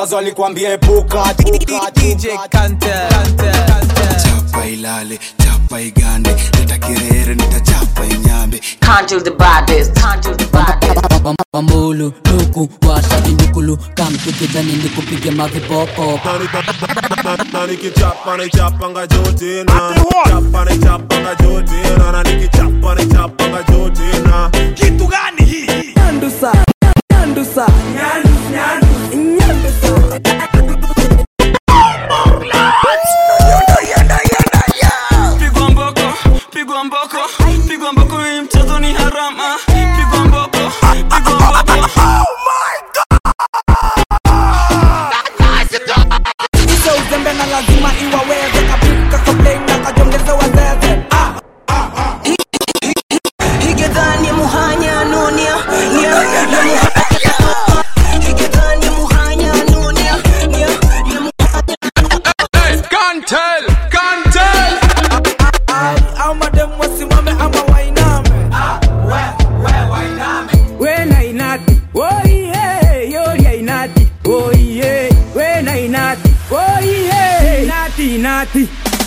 wazazi walikwambia epuka epuka, DJ Kantel, Kantel, Kantel. chapa ilale chapa igande leta kirere nitachapa inyambe Conjure the baddest, conjure the baddest. pambulu luku washadi ndukulu kamtukidhani ndikupige mavipopo na nikichapa naichapanga jotina chapa naichapanga jotina na nikichapa naichapanga jotina kitu gani hii Nyandusa, nyandusa, nyandusa. pigwa mboko pigwa mboko pigwa mboko hii mchezo ni harama pigwa mboko pigwa mboko Hizo uzembe na lazima iwaweze kapika complain na kajongeze wazeze ah. higedhani muhanya nunia nia higedhani muhanya nunia nia Kantel, kantel. au madem wasimame ama wainame wena inati oihe yoria inati oihe wena inati oihe inati inati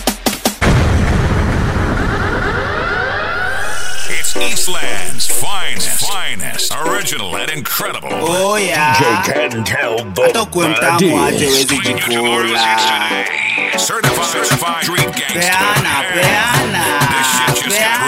It's Eastland's finest, finest, original and incredible. oh yeah hata kuwe mtamu aje wezi jikula Certified, certified street gangster. peana peana This shit just got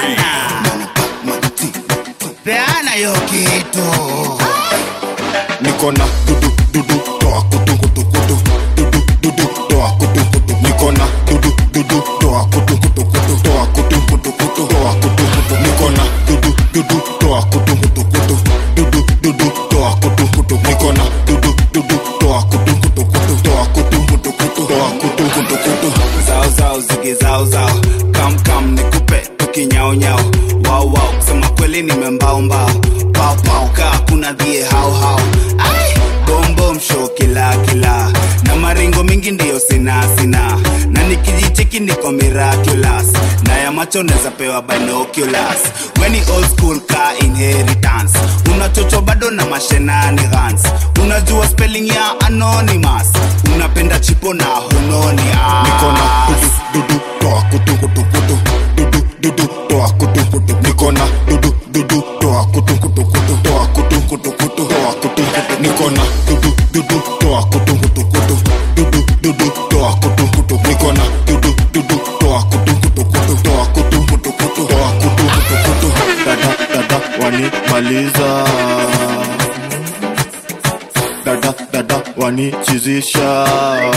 real. peana hiyo kitu niko na dudu dudu toa kutu kutu kutu dudu dudu toa kutu kutu niko na dudu dudu toa kutu kutu kutu toa kutu kutu kutu toa kutu kutu niko na dudu dudu toa kutu kutu kutu dudu dudu toa kutu kutu niko na dudu dudu toa kutu kutu kutu toa kutu kutu kutu toa kutu kutu kutu zao zao zige zao zao kam kam nikupe tukinyao nyao wao wao kusema kweli nimembao mbao pao pao kaa kuna dhie hao hao ai bombo msho kila kila na maringo mingi ndiyo sina sina na nikijicheki niko miraculous na ya macho neza pewa binoculars weni old school ka inheritance unachocho bado na mashenanigans unajua spelling ya anonymous unapenda chipo na hunoni niko na dudu dudu toa kutu kutu kutu dudu dudu toa kutu kutu niko na dudu dudu toa kutu kutu kutu toa kutu kutu kutu toa kutu kutu niko na dudu dudu toa kutu kutu kutu dudu dudu toa kutu kutu niko na dudu dudu toa kutu kutu kutu toa kutu kutu kutu toa kutu kutu kutu dada dada wanimaliza dada dada wanichizisha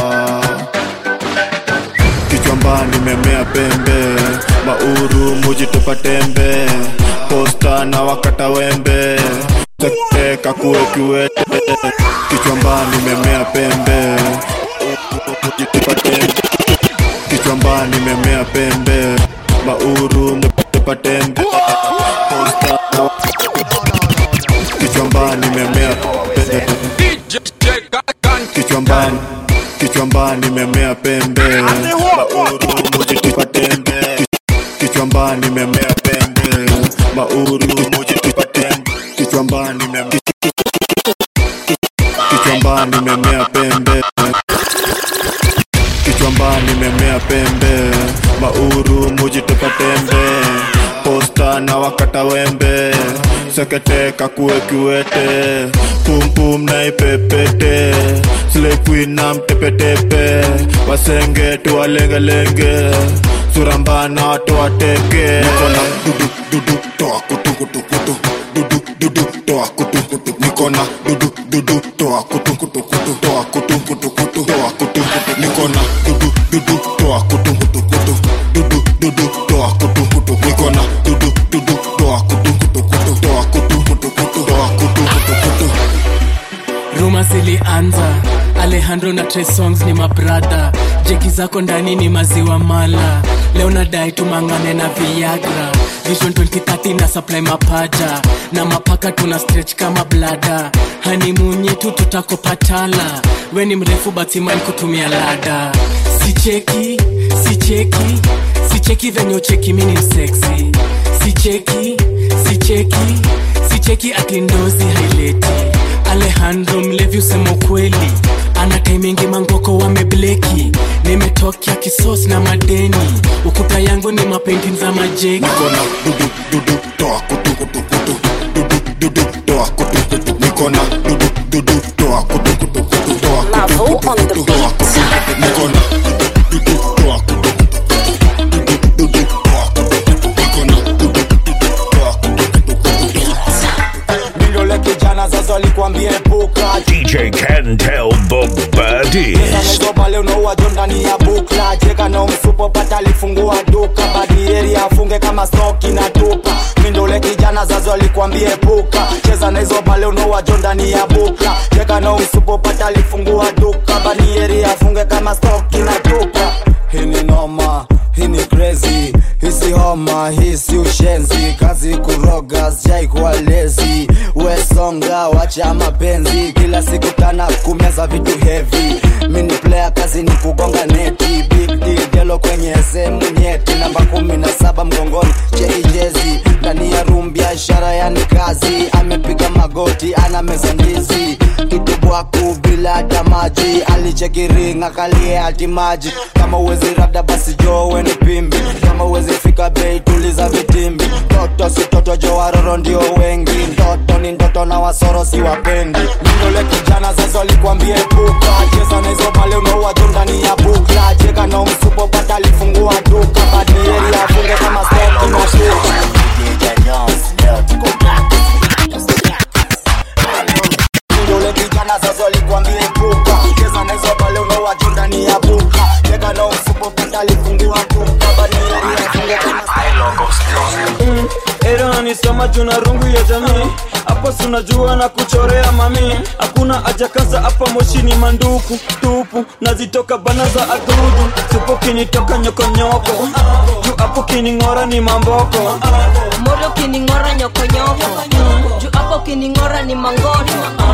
kichwamba nimemea pembe mauru mujitupa tembe posta na wakata wembe teka kuwe kiwete kichwamba nimemea pembe mujitupa tembe kichwamba nimemea pembe mauru mujitupa tembe posta na kichwamba nimemea pembe kichwambani kichwambani memea pembe mauru mujitupa tembe kichwambani memea pembe mauru mujitupa tembe kichwambani mem- kichwambani memea pembe kichwambani memea pembe mauru mujitupa tembe posta na wakata wembe seketeka kuwe kiwete pumpum na ipepete slekuin na mtepetepe wasenge tuwalengelenge surambana watu wateke nikona dudu dudu toa kutu kutu kutu dudu dudu toa kutu kutu nikona dudu dudu toa kutu kutu kutu toa kutu kutu kutu toa kutu kutu nikona dudu dudu toa kutu kutu kutu dudu dudu toa kutu kutu nikona dudu dudu toa kutu kutu kutu toa kutu kutu kutu toa kutu kutu kutu ruma zilianza alejandro na Trey songs ni mabrada jeki zako ndani ni maziwa mala leo nadai tumangane na viagra vision 2030 na supply mapaja na mapaka tuna stretch kama blada hanimunyi tu tutakopatala we ni mrefu batiman kutumia lada sicheki sicheki sicheki venye ucheki mini mseksi sicheki sicheki sicheki atindozi haileti alejandro mlevi usema ukweli ana taimingi mangoko wamebleki nimetokea kisos na madeni ukuta yangu ni mapendi za majeki nikona dudu dudu toa kutu kutu kutu dudu dudu toa kutu kutu nikona dudu dudu toa kutu kutu kutu toa kutu kutu kutu toa kutu kutu nikona dudu toa kutu kutu dudu dudu toa kutu kutu nikona dudu dudu toa kutu kutu kutu toa Mindole kijana sasa alikwambia epuka DJ can tell the baddest. Hizo pale unaua jo ndani ya bukla cheka na umsupo pata alifungua duka badieri afunge kama stoki na tupa mindole kijana zazo alikwambia epuka cheza na hizo pale unaua jo ndani ya bukla cheka na umsupo pata alifungua duka badieri afunge kama stoki na tupa hii ni noma hii ni crazy hisi homa hisi ushenzi kazi kuroga sijai kuwa lezi wesonga wacha mapenzi kila siku tana kumeza vitu heavy mini player kazi ni kugonga neti big deal gelo kwenye sehemu nyeti namba kumi na saba mgongoni cheijezi ndani ya room biashara yani kazi amepiga magoti ana meza ndizi kitubwaku bila hata maji alichekiringa kalie hati maji kama uwezi rada basi jowe ni pimbi kama uwezi fika bei tuliza vitimbi toto si toto jo waroro ndio wengi ndoto ni ndoto na wasoro si wapendi mindole kijana sasa alikwambia epuka cheza na hizo pale unaua jo ndani ya bukla cheka na umsupo pata alifungua duka badieri afunge kama stoki na shuka Mindole kijana sasa alikwambia epuka cheza na hizo pale unaua jo ndani ya buka cheka na umsupo pata alifungua duka badieri afunge kama Mm, Era nanisoma juu na rungu ya jamii hapo sunajua na kuchorea mami hakuna haja kaza hapa moshi ni manduku tupu nazitoka bana za adudu supo kinitoka nyokonyoko juu hapo kining'ora ni mamboko moro kining'ora nyokonyoko juu hapo kining'ora ni mangoto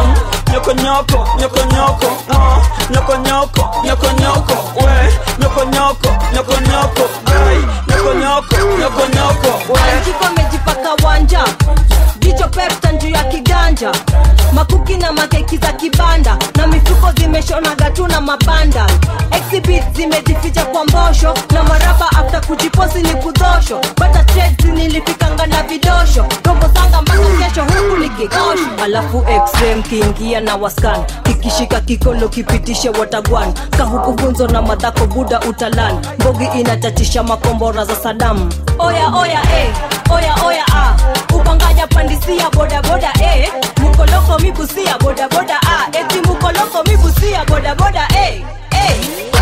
nyokonyoko nyokonyoko ah, nyokonyoko nyokonyoko we nyokonyoko nyokonyoko ai nyokonyoko nyokonyoko we Kiko amejipaka wanja jicho pepta juu ya kiganja makuki na makeki za kibanda na mifuko zimeshonaga tu na mabanda exhibit zimejificha kwa mbosho na maraba afta kujiposi ni kudosho bata trades nilifikanga na vidosho robo zanga mpaka kesho huku nikikosho alafu xm kiingia na waskan kikishika kikolo kipitishe watagwan kahuku funzo na madhako buda utalan mbogi inachatisha makombora za sadamu oya oya eh, oya oya ah. upanganya pandisia bodaboda eh. mukoloko mibusia bodaboda ah. eti mukoloko mibusia bodaboda eh. eh.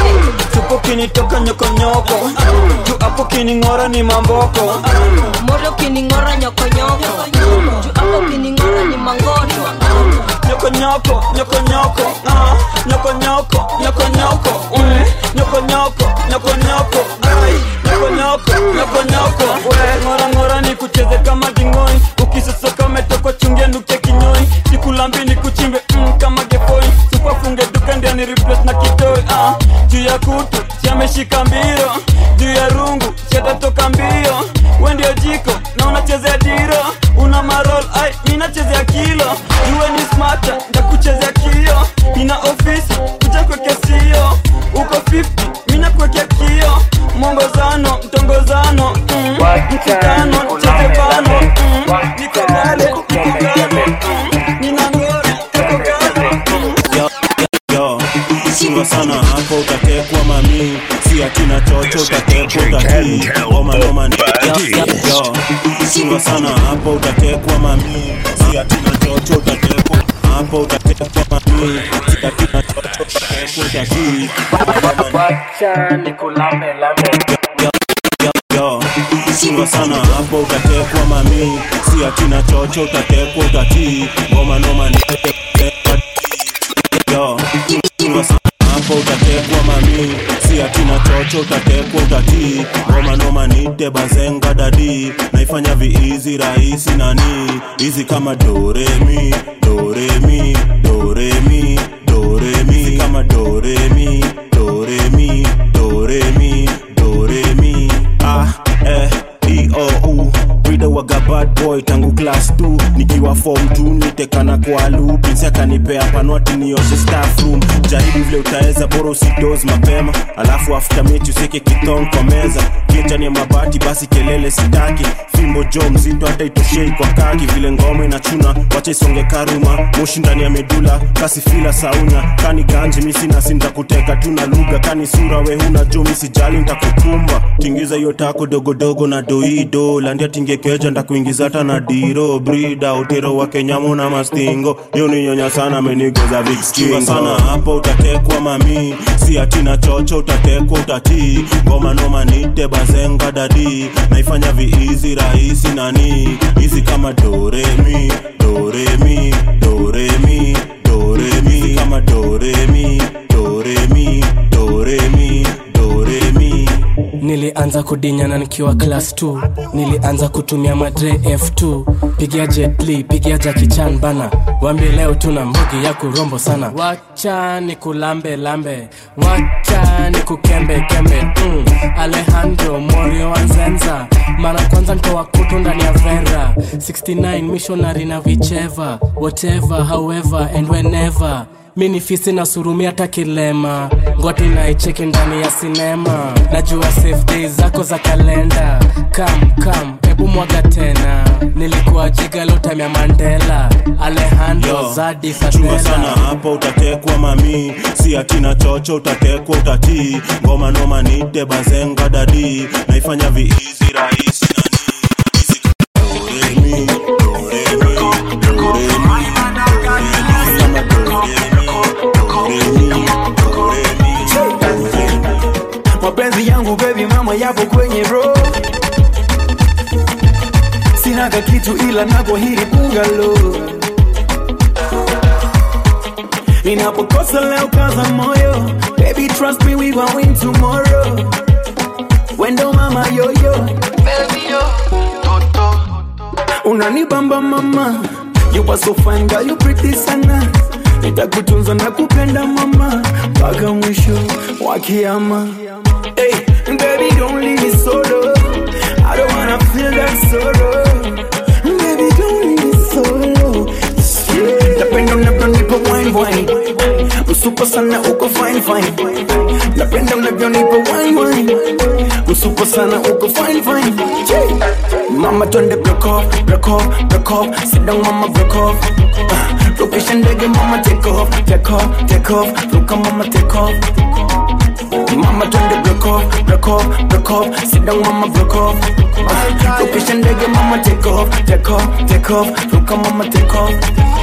supo kinitoka nyokonyoko juu hapo kining'ora ni mamboko moro kining'ora nyokonyoko juu hapo kining'ora ni mangoto nyokonyoko nyokonyoko ah, nyokonyoko nyokonyoko we nyokonyoko nyokonyoko ai nyokonyoko nyokonyoko we ngora ngora ni kucheze kama dingoi ukisosoka umetokwa chungia nuke kinyoi sikulambi ni kuchimbe mm, kama gefoi supafunge duka ndia ni replace na kitoi ah, juu ya kutu siameshika mbiro juu ya rungu siatatoka mbio we ndio jiko na unachezea diro una marol ai minachezea kilo juwe ni smata ndakuchezea kio nina ofisi kuja kwekea sio uko 50 mina kwekea kio mwongozano mtongozano mm, mkutano cheze bano mm, niko gale niko gale mm, nina ngori tuko gale yo chunga sana hapo utatekwa mami si atina chocho utatekwa utatii ngoma noma ni yo chunga sana hapo utatekwa mami si atina chocho utatekwa hapo utatekwa mami si atina chocho utatekwa utatii yo chunga sana hapo utatekwa mami si atina chocho utatekwa utatii ngoma noma ni yo chunga sana hapo utatekwa mami si atina chocho utatekwa utatii ngoma noma nite bazenga dadi naifanya viizi rahisi nani hizi kama doremi doremi doremi doremi kama doremi doremi doremi doremi ah eh E-O-U Reader waga bad boy tangu class 2 nikiwa form 2 kanitekana kwa lubinsi akanipea panwati nioshe staff room jaribu vile utaweza bora usidoz mapema alafu after mechi useke kitong kwa meza kichani ya mabati basi kelele sitaki fimbo jo mzito hata itoshei kwa kaki vile ngoma inachuna wacha isonge karuma moshi ndani ya medula kasi fila saunya kani ganji misina sintakuteka tuna lugha kani sura we huna jo misijali ntakukumba tingiza hiyo tako dogodogo na doido landia tingekeja ndakuingiza hata na diro brida utero wa kenyamu na mastingo hiyo ni nyonya sana amenigoza vikskingo sana hapo utatekwa mami si atina chocho utatekwa utatii ngoma noma nite bazenga dadi naifanya viizi rahisi nani hizi kama doremi doremi doremi doremi kama doremi doremi doremi doremi nilianza kudinyana nikiwa class 2 nilianza kutumia madre f2 pigia jetli pigia jakichan bana wambie leo tuna mbugi ya kurombo sana wacha ni kulambe lambe wacha ni kukembe kembe mm. alejandro morio anzenza mara kwanza ntoa kutu ndani ya vera 69 missionary na vicheva whatever however and whenever mi ni fisi na surumi hata kilema ngoti naicheki ndani ya sinema najua safe days zako za kalenda kam kam hebu mwaga tena nilikuwa jiga lotamya mandela alejandro Yo, zadi chunga sana fatela hapo utatekwa mami si atina chocho utatekwa utatii ngoma noma nite bazenga dadi naifanya viizi rahisi nani Hizi doremi, doremi, doremi, kama doremi, doremi, doremi. mapenzi yangu baby mama yapo kwenye road sinaga kitu ila nako hili bungalo inapokosa leo kaza moyo baby trust me we gon' win tomorrow wendo mama yoyo unanibamba mama you are so fine girl you pretty sana nitakutunza na kupenda mama mpaka mwisho wa kiama hey, baby don't leave me solo I don't wanna feel that sorrow baby don't leave me solo yeah. napenda unavyonipa wine wine usuko sana uko fine fine napenda unavyonipa wine wine usuko sana uko fine fine yeah. mama twende break off break off break off sit down mama break off uh, rukisha ndege mama take off take off take off ruka mama take off Mama twende break off, break off, break off Sit down mama break off uh, Rukisha ndege mama take off, take off, take off Ruka mama take off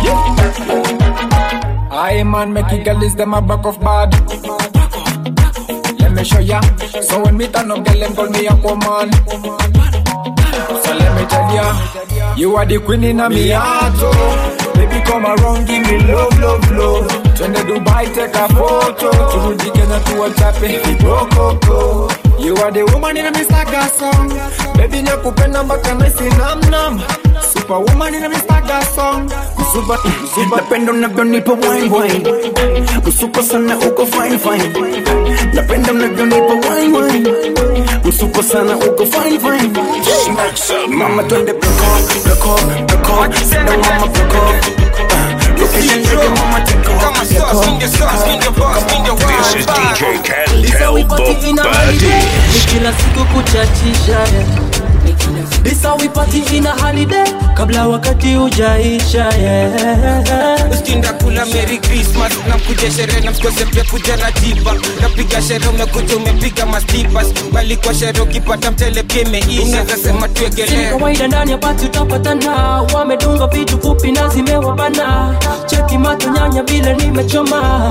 I man make it girl is them a back of bad. Let me show ya. So when me turn up, girl them call me a woman. So let me tell ya, you are the queen in a me heart. oh. Baby come around, give me love, love, love. Twende Dubai, take a photo. Turudi Kenya tuwachape vibokoko. You are the woman in a me saga song. Baby nakupenda mpaka naisi nam nam. Superwoman in a me saga song. Super, super Napenda unavyonipa wine wine Usuko sana uko fine fine Napenda unavyonipa wine wine Usuko sana uko fine fine Mama twende break off, break off, break off Sit down mama break off Uh, Location nigga mama take off, take off, take off This is DJ Lisa Cantel wipati ina holiday Ni kila siku kuchachisha yeah. Lisa wipati ina holiday Kabla wakati ujaisha yeah. uskinda kula merry christmas nakuja sherehe na msikose pia kuja ratiba napiga sherehe umekuja umepiga mastipas bali kwa sherehe ukipata mtele pia imeisha unaweza sema Si tuegelee kawaida ndani ya pati utapatana Wamedunga vitu fupi na zimewabana Cheki macho nyanya vile nimechoma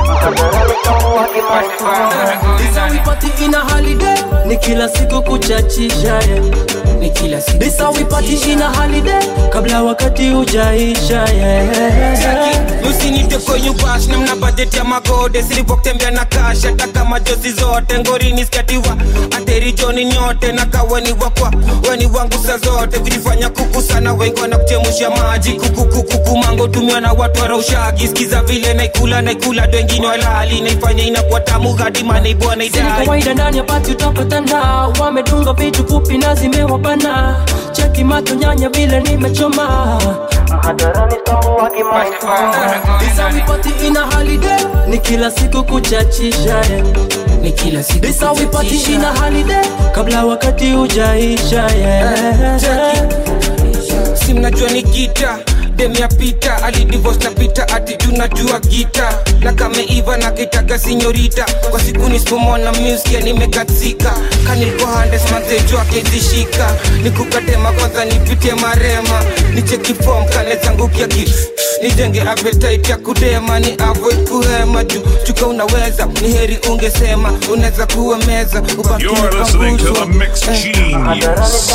Lisa wipati ina holiday Ni kila siku kuchachisha yeah. Ni kila siku Lisa wipati ina holiday Kabla wakati ujaisha yeah. usinite koyubash namna bajeti ya magode silipotembea na kash hata kama jozi zote ngorini skatiwa aterijoni nyote na kaweni wakwa weni wangu sa zote vilifanya kuku sana wengi wana kuchemusha maji kukukukuku mango tumiwa na watu waraushagi skiza vile naikula naikula dwengine walali naifanya inakuwa tamu hadi maneibwana Si idai kawaida ndani ya pati utapatana Wamedunga vitu fupi na zimewabana Cheki macho nyanya vile nimechoma This how we party in a holiday ni kila siku kuchachisha eh. ni kila siku This how we party kuchachisha. in a holiday kabla wakati ujaisha yeah. si mnajua ni gita dem ya pita alidivos na pita ati tunajua gita na kameiva na kitaga sinyorita kwa siku nisipomona muskia nimekatsika kanilkohandes mazejo akezishika nikukatema kwanza nipitie marema nicheki fom kale zangu kiaki nijenge appetite ya kudema ni avoid kuhema juu chuka unaweza ni heri ungesema unaweza kuwa meza ubaki You're listening to the Mix Genius.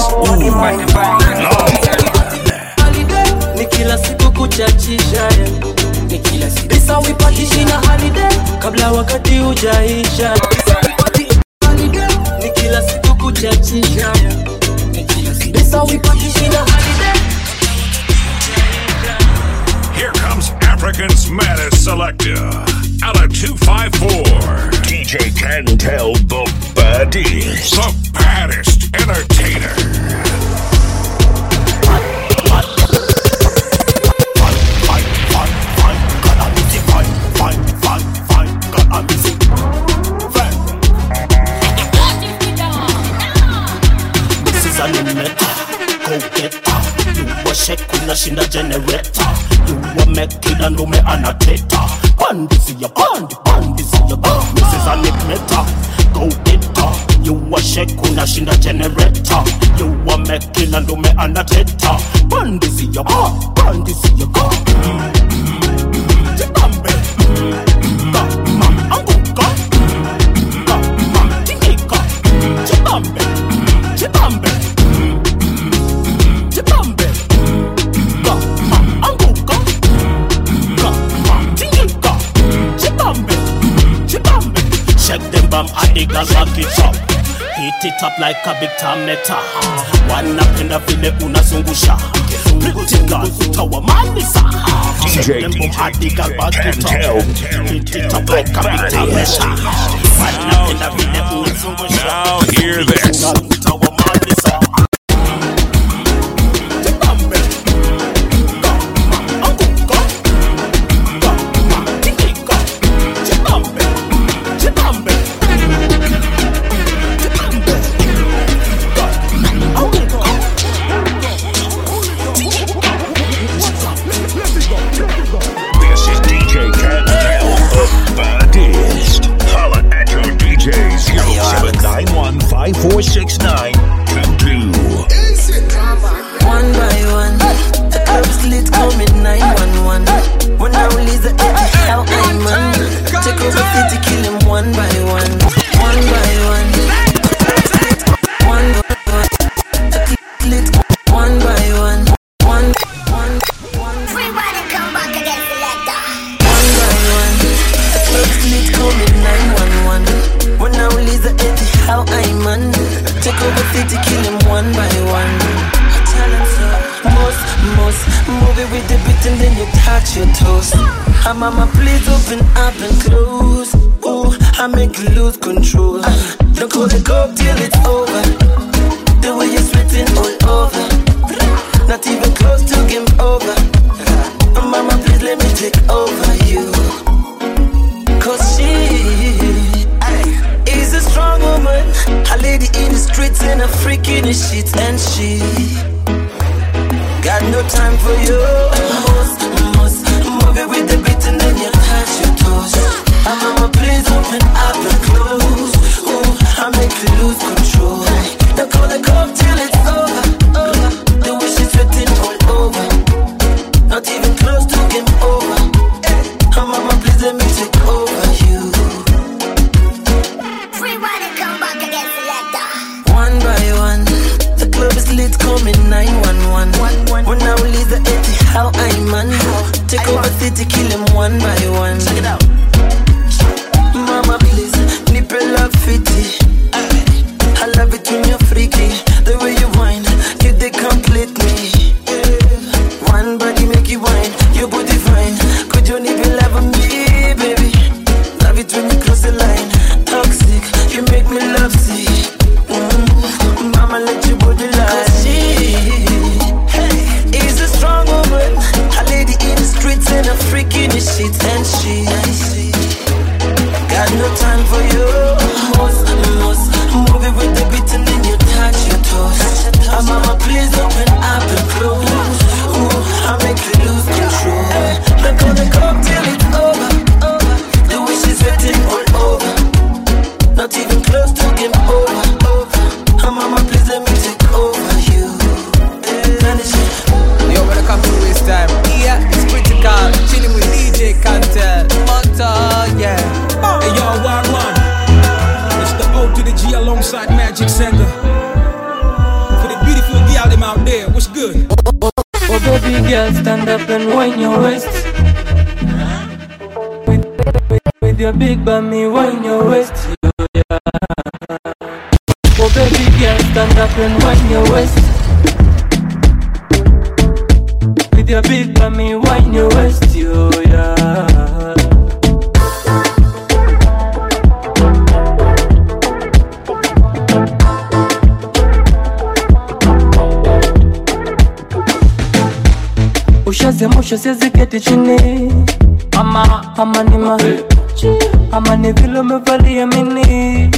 ni kila siku kuchachisha yeah. ni kila siku This how we party in a holiday kabla wakati ujaisha This how we party in a holiday ni kila siku kuchachisha yeah. ni kila siku This how we party in a holiday Here comes African's maddest selector out of 254. DJ can tell the baddest. The baddest entertainer. Meta, go get her. You a shake unashinda generator. You a make kila ndume anateta. Pandisi ya pandi, pandisi ya pandi. Mrs. Animeta, go get her. You a shake unashinda generator. You a make kila ndume anateta. Pandisi ya pandi, pandisi ya pandi. Jibambe. Ka, ma, anguka. Ka, ma, tingika. Jibambe. Jibambe. Jibambe. Ka, ma, anguka. Ka, ma, tingika. Jibambe. Jibambe. Shake them bam and the girls rock it up. Hit it up like a big tameta. Wanapenda vile unazungusha. Pretty girl utawamanisa. Shake them bam and the girls rock it up. Hit it up like a big tameta. Wanapenda vile unazungusha. Now hear this. Utawamanisa. Jibambe. Ka, ma, anguka. Ka, ma, tingika. Jibambe. Jibambe. This is DJ Can Tell the baddest. Holla at your DJ 0791 546922. One by one, the club's lit coming 911. When I release the edge, how I'm on. Take over city, kill him one by one. One by one. One by one. The club's lit one by one. One, one, one. Everybody come back again, selector. One by one, the club's lit coming 911. When I release the edge, how I'm on. Take over city, kill him one by one. Most, most, move it with the beat and then you touch your toes. Ah, mama, please open up and close. Ooh, I make you lose control. Ah, don't call the cop till it's over. The way you're sweating all over. Not even close to game over. Ah, mama, please let me take over you. Cause she is a strong woman. A lady in the streets and a freak in the sheets. And she got no time for you. Most, most, move it with the beat and then you touch your toes. Ah, mama, please open up and close. Ooh, I make you lose control. Don't call the cop till it's over. over. The way she's sweating all over. Not even close to game over. Ah, mama, please let me take over you. One by one, the club is lit, coming 911. When I release the 80, how I'm on. Take over city, kill him one by one. Check it out. Mama, please, nipple love fitty. I love it when you're freaky. The way you whine, you they complete me. One body make you whine, your body fine. Could you even love me, baby? Love it when you cross the line. Toxic, you make me love sick. Mm, Mama, let your body lie. 'Cause she hey, is a strong woman. alongside Magic Sender. For the beautiful girl them out there, what's good? Oh baby girl, stand up and wind your waist. With, with, with your big bummy, wind your waist. Yeah. Oh baby girl, stand up and wind your waist. With your big bummy, wind your waist. Yo, yeah. ushaziamsha siwezi keti chini ama ama ni ma ama ni vile umevalia mini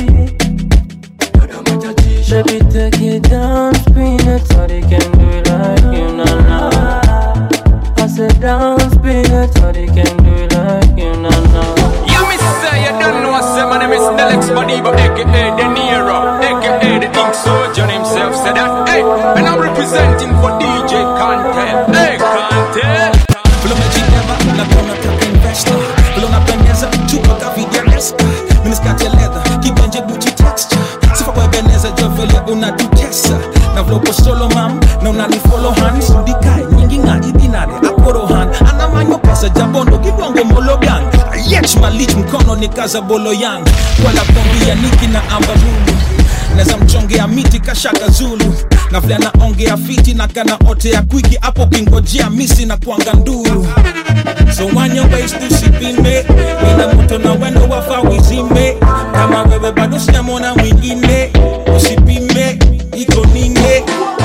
Baby take it down, spin it so they can do it like you, na na I said down, spin it so they can do it like you, na na You miss say you don't know say my name is Alex Madiba aka De Niro aka the Ink Soldier himself said that hey and I'm representing for DJ Content hey Content Vile umejibeba labda unataka investor vile unapendeza chupa kavigeresta miniskati ya leather kibenje guchi texture sifa kwa ebeneza jo vile unatutesa na vile uko solo mam na unanifolo han sudikae nyingi ng'aji dinade akorohan anamanyo pesa jabondo gidwango mologang ayech malich mkono ni kaza bolo yang wala bombia niki na ambarulu neza mchongea miti kashaka zulu na vile anaongea fiti na kana ote ya kwiki hapo kingojea misi na kwanga nduru so wanya ways tusipime ina moto na wendo wafa wizime kama wewe bado sijamona mwingine usipime iko nine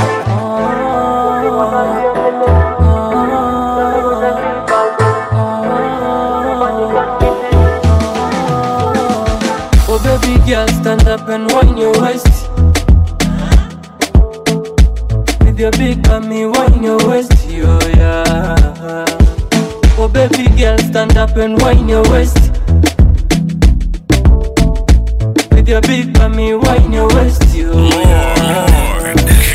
Oh baby girl, stand up and wind your waist. With your big bummy, wind your waist, yo yeah. Oh baby girl, stand up and wind your waist. With your big bummy, wind your waist, yo yeah.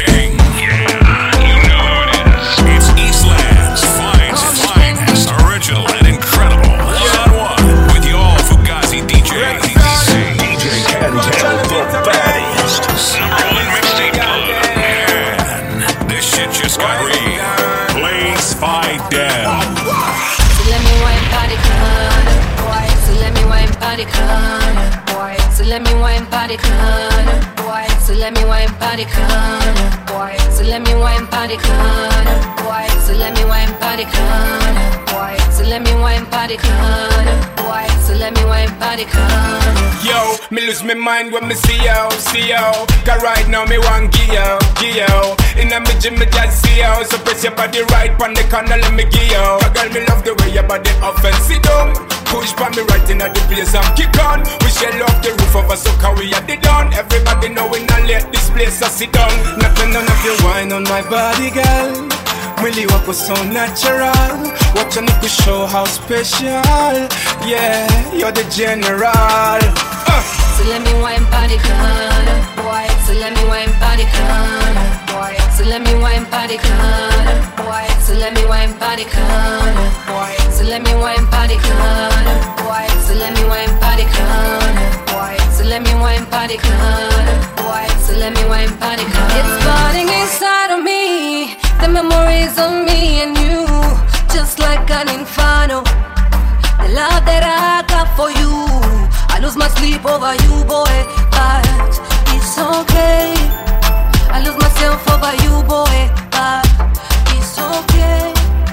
It's Eastland's finest, finest, original and incredible. One on one with your Fugazi DJ. DJ Cantel, the baddest. Number one mixtape club. And this shit just got real. Blaze Fight Down. So let me wine party corner. So let me wine party corner. So let me wine party corner. So let me wine party corner. So let me wine party corner. So let me wine party corner. So let me wine party corner. So let me wine party corner. Yo, me lose my mind when me see you, see you. Cause right now me want give you, give you. In a me gym me just see you. So press your body right on the corner, let me give you. A girl me love the way your body offensive down. Push by me right in at the place and kick on. We shell off the roof of a sucker we at the down. Everybody know we not let this place a sit down. Nothing none of your wine on my body, girl. Mwili wako so natural Wacha ni show how special Yeah, you're the general uh. So let me wine party corner. So let me wine party corner. So let me wine party corner. So let me wine party corner. So let me wine party corner. So let me wine party corner. So let me wine party corner. So let me wine party corner. It's burning inside of me. The memories of me and you, just like an inferno. The love that I got for you. I lose my sleep over you, boy, but it's okay. I lose myself over you, boy, but it's okay.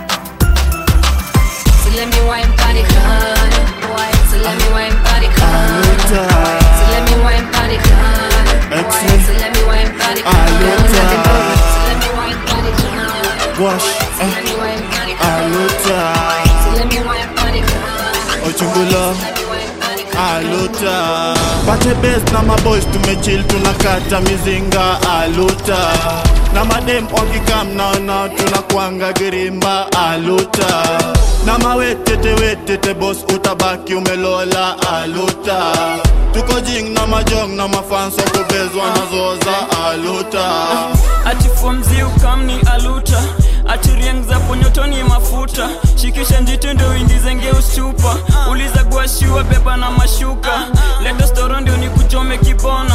So let me wine party corner. So let me wine party corner. So let me wine party corner. So let me wine party corner. So let me wine party corner. Wash, So let me wine party corner. aluta, So let me wine party corner. ochungula, aluta. Pate best na maboys tumechill tunakata mizinga aluta. Na madem wakikam naona tunakwanga girimba aluta. Na mawetete wetete boss utabaki umelola aluta. Tuko jing na majong na mafans wakubezwa na zoza aluta. ati fomzi ukamni aluta ati rieng za ponyotoni mafuta shikisha njiti ndo uingizenge ustupa uliza guashiwa beba na mashuka leta storo ndio ni kuchome kibonas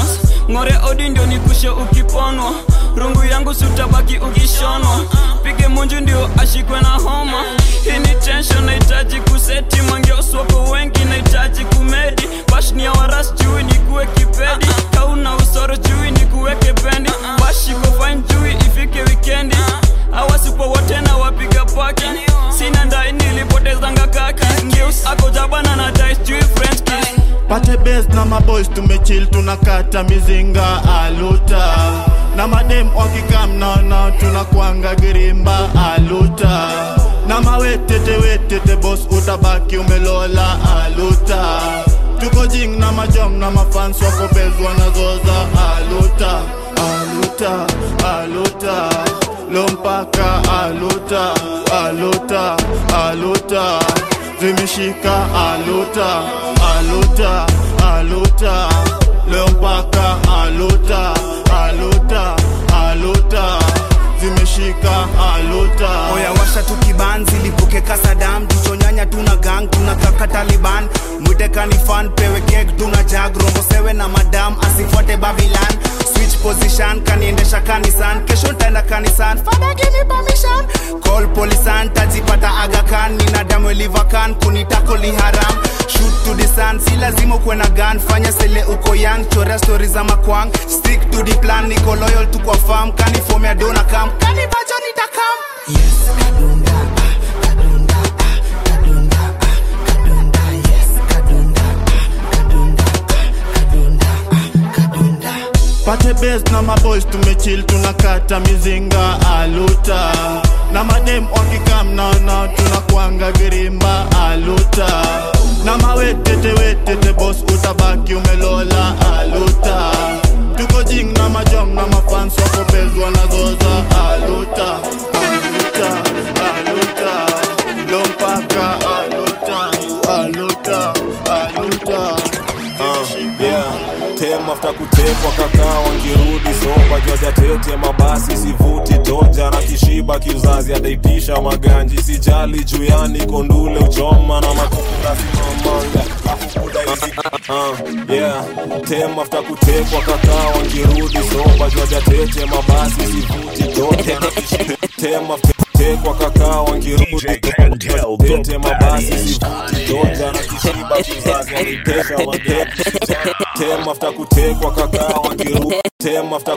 ng'ore odi ndio nikushe ukiponwa rungu yangu sutabaki ukishonwa pige munju ndio ashikwe na homa hii ni tension nahitaji kuseti mangeoswako wengi nahitaji kumedi bashni ya waras jui ni kuwe kipedi kauna usoro jui ni kuweke bendi bashiko fine jui ifike wikendi awasipo wote na wapiga paki sina ndai nilipotezanga kaki ngeus ako jabana na dice jui french kiss pate bes na maboys tumechill tunakata mizinga aluta na madem wakikam naona tunakwanga girimba aluta na mawetete wetete bos utabaki umelola aluta tuko jing na majom na mafans wako bes wanazoza aluta aluta aluta lompaka aluta aluta aluta zimeshika aluta aluta aluta leo mpaka aluta aluta aluta zimeshika aluta oya washa tu kibanzi lipuke kasadam tuchonyanya tuna gang tuna kaka taliban mwite kanifan pewe kek tuna jag rombo sewe na madam asifuate babilan switch position kaniendesha kanisan kesho ntaenda kanisan fada give me permission call polisan tajipata agakan nina damu livakan kunitako liharam shoot to the sun si lazima ukuwe na gun fanya sele uko young chorea stori za makwang stick to the plan niko loyal tu kwa farm kanifomea dona kam kanivajo nitakam pate bes na maboys tumechill tunakata mizinga aluta na madem wakikam naona tunakwanga girimba aluta na mawetete wetete bos utabaki umelola aluta tuko jing na majom na mafans wako bes wanazoza aluta aluta aluta lompaka aluta aluta aluta Uh, yeah. tem after kutekwa kakaa wangirudi soba jwajatete mabasi sivuti toja na kishiba kiuzazi adaitisha maganji sijali juyani kondule uchoma na makura simamanga Uh, yeah. tem after kutekwa kakaa wangirudi soba jwajatete mabasi sivuti toja na kishiba tem after tekwa kakaa wangirudi tete mabasi sivuti toja na kishiba kiuzazi adaitisha maganji tem after kutekwa kakao wangiru tem after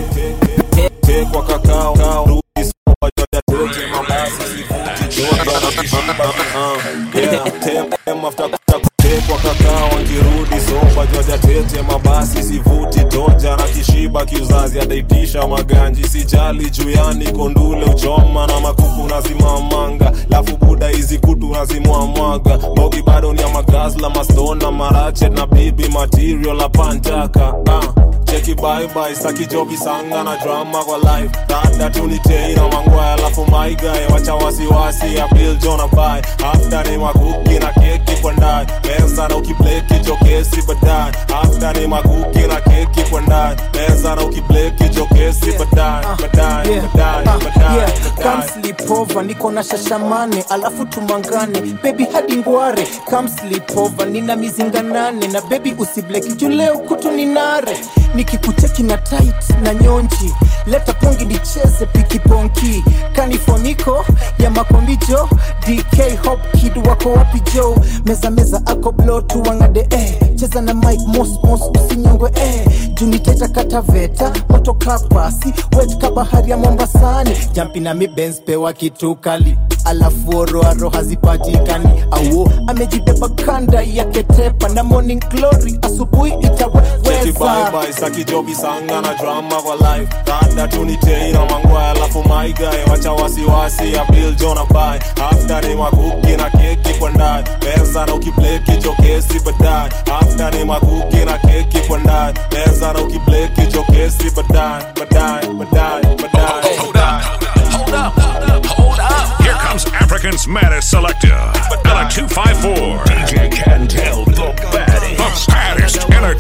kutekwa kakao kao rudi soba joja tete mabasi sivuti joja na kishiba uh, yeah tem tem after kutekwa kakao wangirudi soba joja tete mabasi sivuti toja na kishiba kiuzazi adaitisha maganji sijali juyani kondule uchoma na makuku nazimamanga lafu buda hizi kutu nazimwamwaga bogi bado ni ya magazla mastona marachet na bibi material apantaka uh cheki bye saki jobi sanga na drama kwa life dada tunitei na mangwaya alafu maigae wacha wasiwasi ya bill jona bai after ni makuki na keki kwa ndani meza na ukibleki jokesi baadaye after ni makuki na keki kwa ndani meza na ukibleki jokesi baadaye baadaye baadaye baadaye Come sleep over, niko na shashamane alafu tumangane bebi hadi ngware Come sleep over, nina mizinga nane na bebi usibleki juu leo kutu ni nare nikikucheki na tight na nyonji leta pongi nicheze pikiponki kanifoniko ya makombijo dk hop kid wako wapi jo meza meza ako blo tuwangade eh. cheza na mike mos mos usinyongwe eh. juniteta kataveta moto kapasi wet ka bahari ya mombasani jampi na mibens pewa kitu kali alafu oroaro hazipatikani auo amejibeba kanda yake tepa na morning glory asubuhi Cheki itaweza bye bye saki jobi sanga na drama kwa life dada tunitei na mangwaya alafu maigae wacha wasiwasi ya bill jona bai after ni makuki na keki kwa ndani meza na ukibleki jokesi baadaye after ni makuki na keki kwa ndani meza na ukibleki jokesi baadaye baadaye baadaye baadaye Hold up, hold up. Here comes African's maddest selector, Ella 254. DJ Cantel, the baddest, the baddest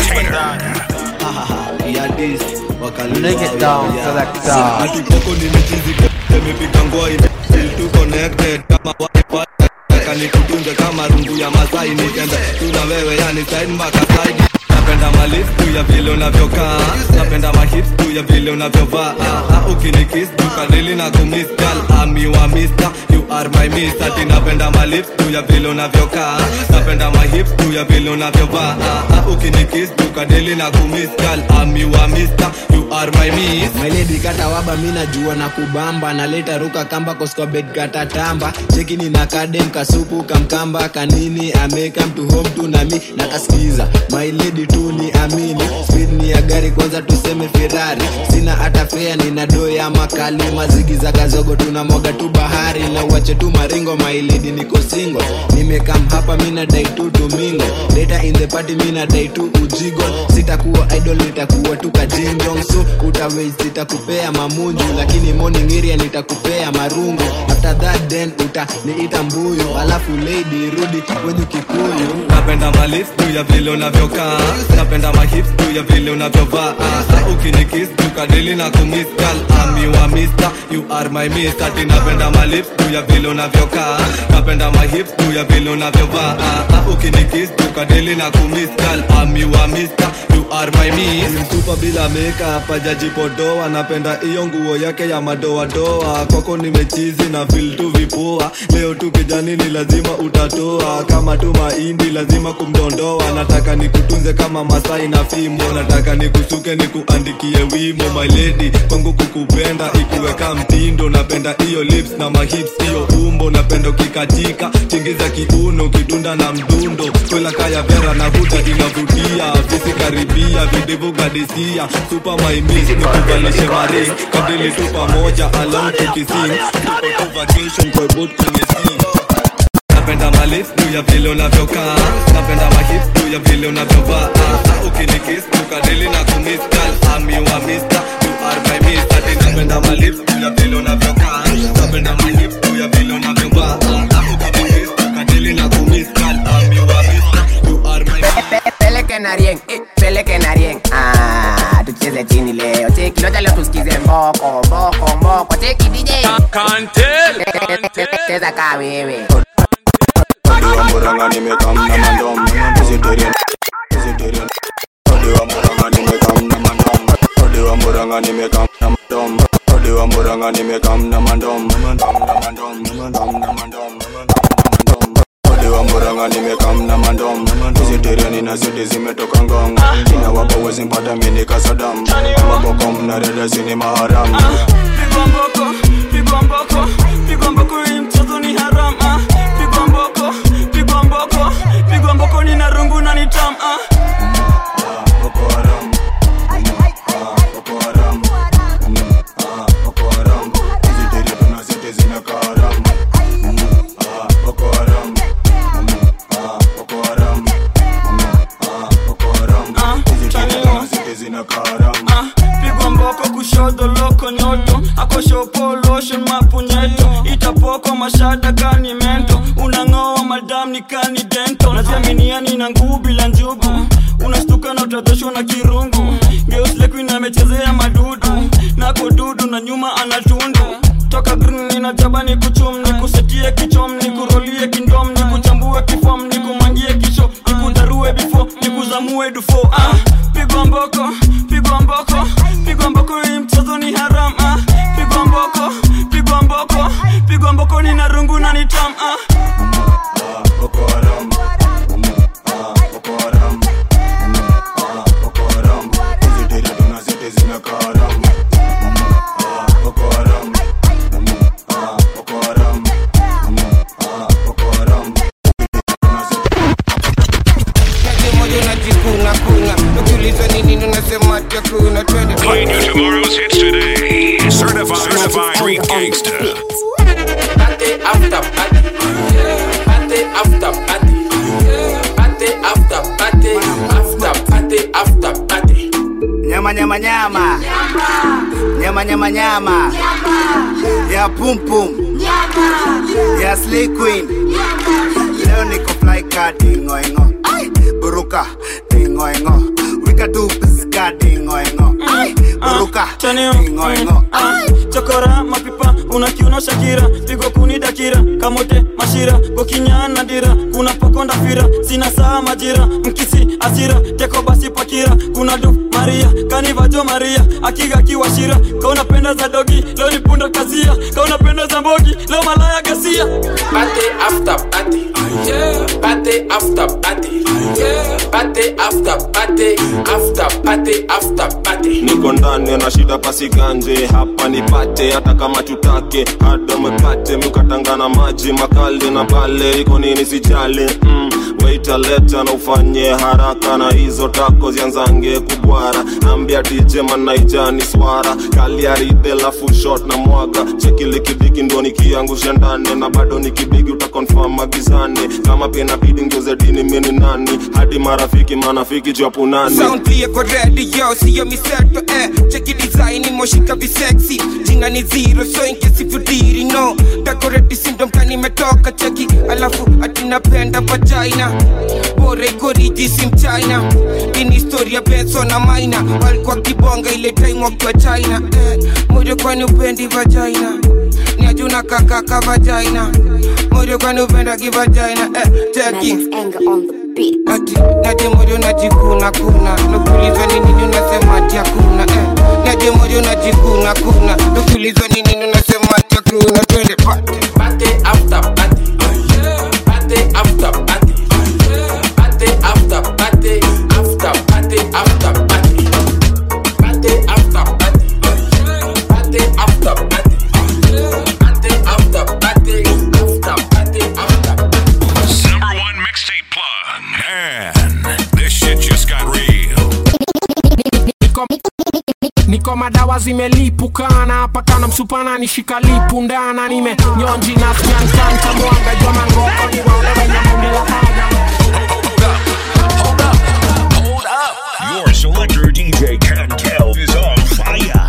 entertainer. Break it down, selector. Atipoko nimechizika nimepiga ngoi feel too connected kama wifi kanikutunze kama rungu ya Masai nitenda tuna wewe yani side mpaka side napenda malips juu ya vile unavyokaa napenda mahips juu ya vile unavyovaa Ah, ah, ukinikis tukadili na kumiss girl I'm your mister you are my mister ati napenda malips juu ya vile unavyokaa napenda mahips juu ya vile unavyovaa Ah, ah, ukinikis tukadili na kumiss girl I'm your mister you are my miss My lady kata waba mi najua na kubamba naleta ruka kamba koskobed kata tamba cheki ni na kadem kasupu kamkamba kanini ameka mtu home tu nami nakasikiza my lady tu ni amini speed ni ya gari kwanza tuseme ferrari sina hata fea nina doo ya makali mazigi za gazogo tunamwaga tu bahari na uache tu maringo my lady niko single nimekam hapa mi nadai tu tumingo later in the party mi nadai tu ujigo sitakuwa idol nitakuwa tu kajinjong so utawei sitakupea mamunju lakini morning area nitakupea marungu after that then utaniita mbuyu alafu lady rudi kwenye kikuyu napenda malips juu ya vile unavyokaa napenda mahips juu ya vile unavyovaa Ah, ah, ukinikis tukadili na kumiss girl I'm your mister you are my mister ati napenda malips juu ya vile unavyokaa napenda mahips juu ya vile unavyovaa Ah, ah, ukinikis tukadili na kumiss girl I'm your mister you are my miss mtupa bila makeup hajajipodoa napenda hiyo nguo yake ya madoadoa kwako nimechizi na feel tu vipoa leo tu kijani ni lazima utatoa kama tu mahindi lazima kumdondoa nataka nikutunze kama masai na fimbo nataka nikusuke nikuandikie wimbo my lady kwangu kukupenda ikuweka mtindo napenda hiyo lips na mahips hiyo umbo napenda ukikatika tingiza kiuno kitunda na mdundo kwela kaya vera na huta inavutia visi karibia videvu gadisia super my miss nikuvalishe mari kadili tu pamoja along tukising tuko tu vacation kwa boat kwenye sea napenda malips juu ya vile unavyokaa napenda mahips juu ya vile unavyovaa Ah, ah, ukinikis tukadili na kumiss girl I'm your mister you are my mister ati napenda malips juu ya vile unavyokaa napenda mahips juu ya vile unavyovaa Ah, ah, ukinikis tukadili na kumiss girl I'm your mister you are my peleke na rieng eh, peleke na rieng ah, tucheze chini leo cheki loja leo tusikize mboko mboko mboko cheki dj cheza kaa wewe Odi wa muranga nimekam na mandom Vegetarian Vegetarian Odi wa muranga nimekam na mandom Odi wa muranga nimekam na mandom Odi wa muranga nimekam na mandom Mandom na mandom Mandom na mandom Odi wa muranga nimekam na mandom Vegetarian na zote zimetoka ngong Kina wapo wezi mpata mini kasadam Mabokom na reda zini maharam pigwa mboko pigwa mboko pigwa mboko hii mchezo ni haram ah. pigwa mboko pigwa mboko pigwa mboko ni na rungu na ni tam ah. Ah, pigwa mboko kushoto loko nyoto akoshopo lotion mapunyeto itapoko mashada kani mento unang'oa madam ni kani dento naziaminiani na nguu bila njugu unastuka na utadhoshwa na kirungu geuslekuin amechezea madudu nako dudu na nyuma anatundu toka green ninajaba ni kuchum ni kusetie kichom ni kurolie kindom ni kuchambue kifom ni kumangie kisho ni kudarue bifo ni kuzamue dufo ah, pigwa mboko pigwa mboko pigwa mboko hii mchezo ni haram ah, pigwa mboko pigwa mboko pigwa mboko ni na rungu na ni tam ah. moja unajikuna kuna ukiulizwa ni nini unasema chakuna twende Playing you tomorrow's hits today. Certified, certified street gangster. Party after party. Party after party. Party after party. After party after party. nyama nyama nyama nyama nyama nyama ya pum pum ya slay queen leo niko fly ka dingo ingo buruka dingo ingo wika tu piska dingo ingo buruka dingo ingo chokora mapipa unakiuna shakira pigo kuni dakira kamote mashira gokinyana dira kuna pokonda fira sina saa majira mkisi asira teko basi pakira kuna du maria kanivajo maria akiga kiwashira kaunapenda za dogi leo ni punda kazia kaunapenda za mbogi leo malaya gasia Party after party. Yeah. Party after party. Yeah. Party after party. After party after party. niko ndani na shida pasiganje hapa nipate hata kama tutake hada mkate mkatangana maji makali na pale iko nini sijali mm. waita leta na ufanye haraka na hizo tako zianzange kubwara ambia dj manaijani swara kaliaride lafu shot na mwaga chekile kidiki ndo nikiangusha ndani na bado nikibigi utakonfam magizani kama pia inabidi ngeuze dini mini nani hadi marafiki manafiki japunani Sound clear kwa radio, siyo miseto eh. Cheki design moshika visexy Jina ni zero, so in case if you didn't know Decorate syndrome kani metoka cheki Alafu ati napenda vagina Bora iko riji si mchina Ini historia Benzo na Maina Walikuwa kibonga ile time wakiwa China eh. Moyo kwani upendi vagina Ni ajuna kakaka vagina Moyo kwani upenda kivagina eh. Cheki Ati, naje moyo najikuna kuna Nukuliza ni nini unasema ati hakuna eh. Naje moyo najikuna kuna Nukuliza ni nini unasema ati hakuna Twende party Party after party. Party after party. Party after party. After party after party. Party after party. Party after party. Party after party. After party after Number one mixtape plug. Man, this shit just got real. niko, niko madawa zimelipukana hapa kana msupana nishika lipu ndana nime nyonji na skankanka mwanga jwa mangoko ni wale wenye bunge la haga Your selector DJ Cantel is on fire.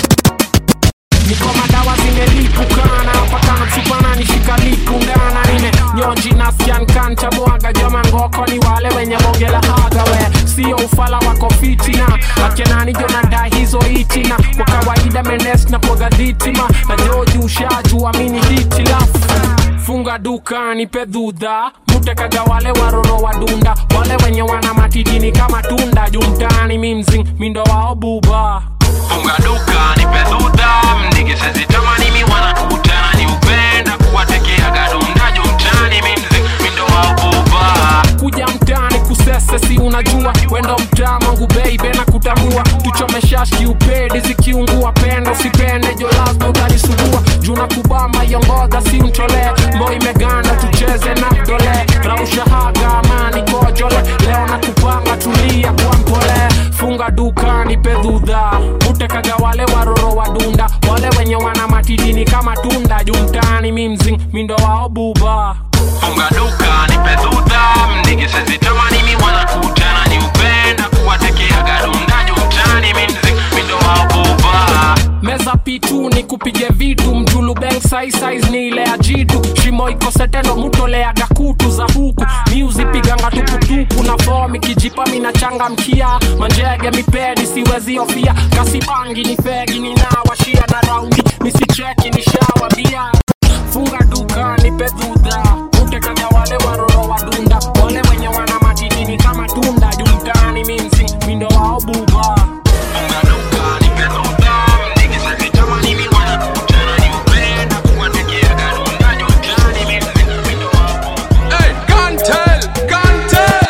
niko madawa zimelipukana hapa kana msupana nishika lipu ndana nime nyonji na skankanka mwanga jwa mangoko ni wale wenye bunge la haga we sio ufala wako fitina akenani jonada hizo itina kwa kawaida menes na kwaga dhitima na joji ushaju amini hitilafu funga duka nipe dhudha mutekaga wale waroro wa dunda wale wenye wana matidini kama tunda jumtani mimzing mindo wao buba funga duka nipe dhudha mdigisesitamani mi wanakutana ni upenda kuwatekeaga dunda jumtani mimzing mindo wao buba kuja mtani kusese si unajua wendo mtaa mangu beibe na kutambua tuchomeshashi upedi zikiungua penda usipende jo lazima utanisugua juna kubamba yongodha si mtolee mbo imeganda tucheze na dole rausha haga amani kojole leo na kupanga tulia kwa mpole funga dukani pedhudha utekaga wale waroro wa dunda wale wenye wana matidini kama tunda jumtani mimzing mindo wao buba funga dukani pedhudha mdigisezitamani mi wanakutana ni upenda kuwatekeaga dunda jumtani mimzing mindo wao buba meza pitu ni kupige vitu mjulu beng size size ni ile ya jitu shimo iko setendo mutoleaga kutu za huku miuzipiganga tukutuku na fomi kijipa minachanga mkia manjege mipedi siwezi ofia kasibangi ni fegi ninawashia na raundi misicheki ni shawa bia funga duka ni pedhudha utekaga wale waroro wa dunda wale wenye wana matidini kama tunda jumtani mimsi mindo wao buba funga duka ni pedhudha mdigisezitamani mi wanakutana ni upenda kuwatekeaga dunda jumtani mimsi mindo wao Hey, Gantel, Gantel.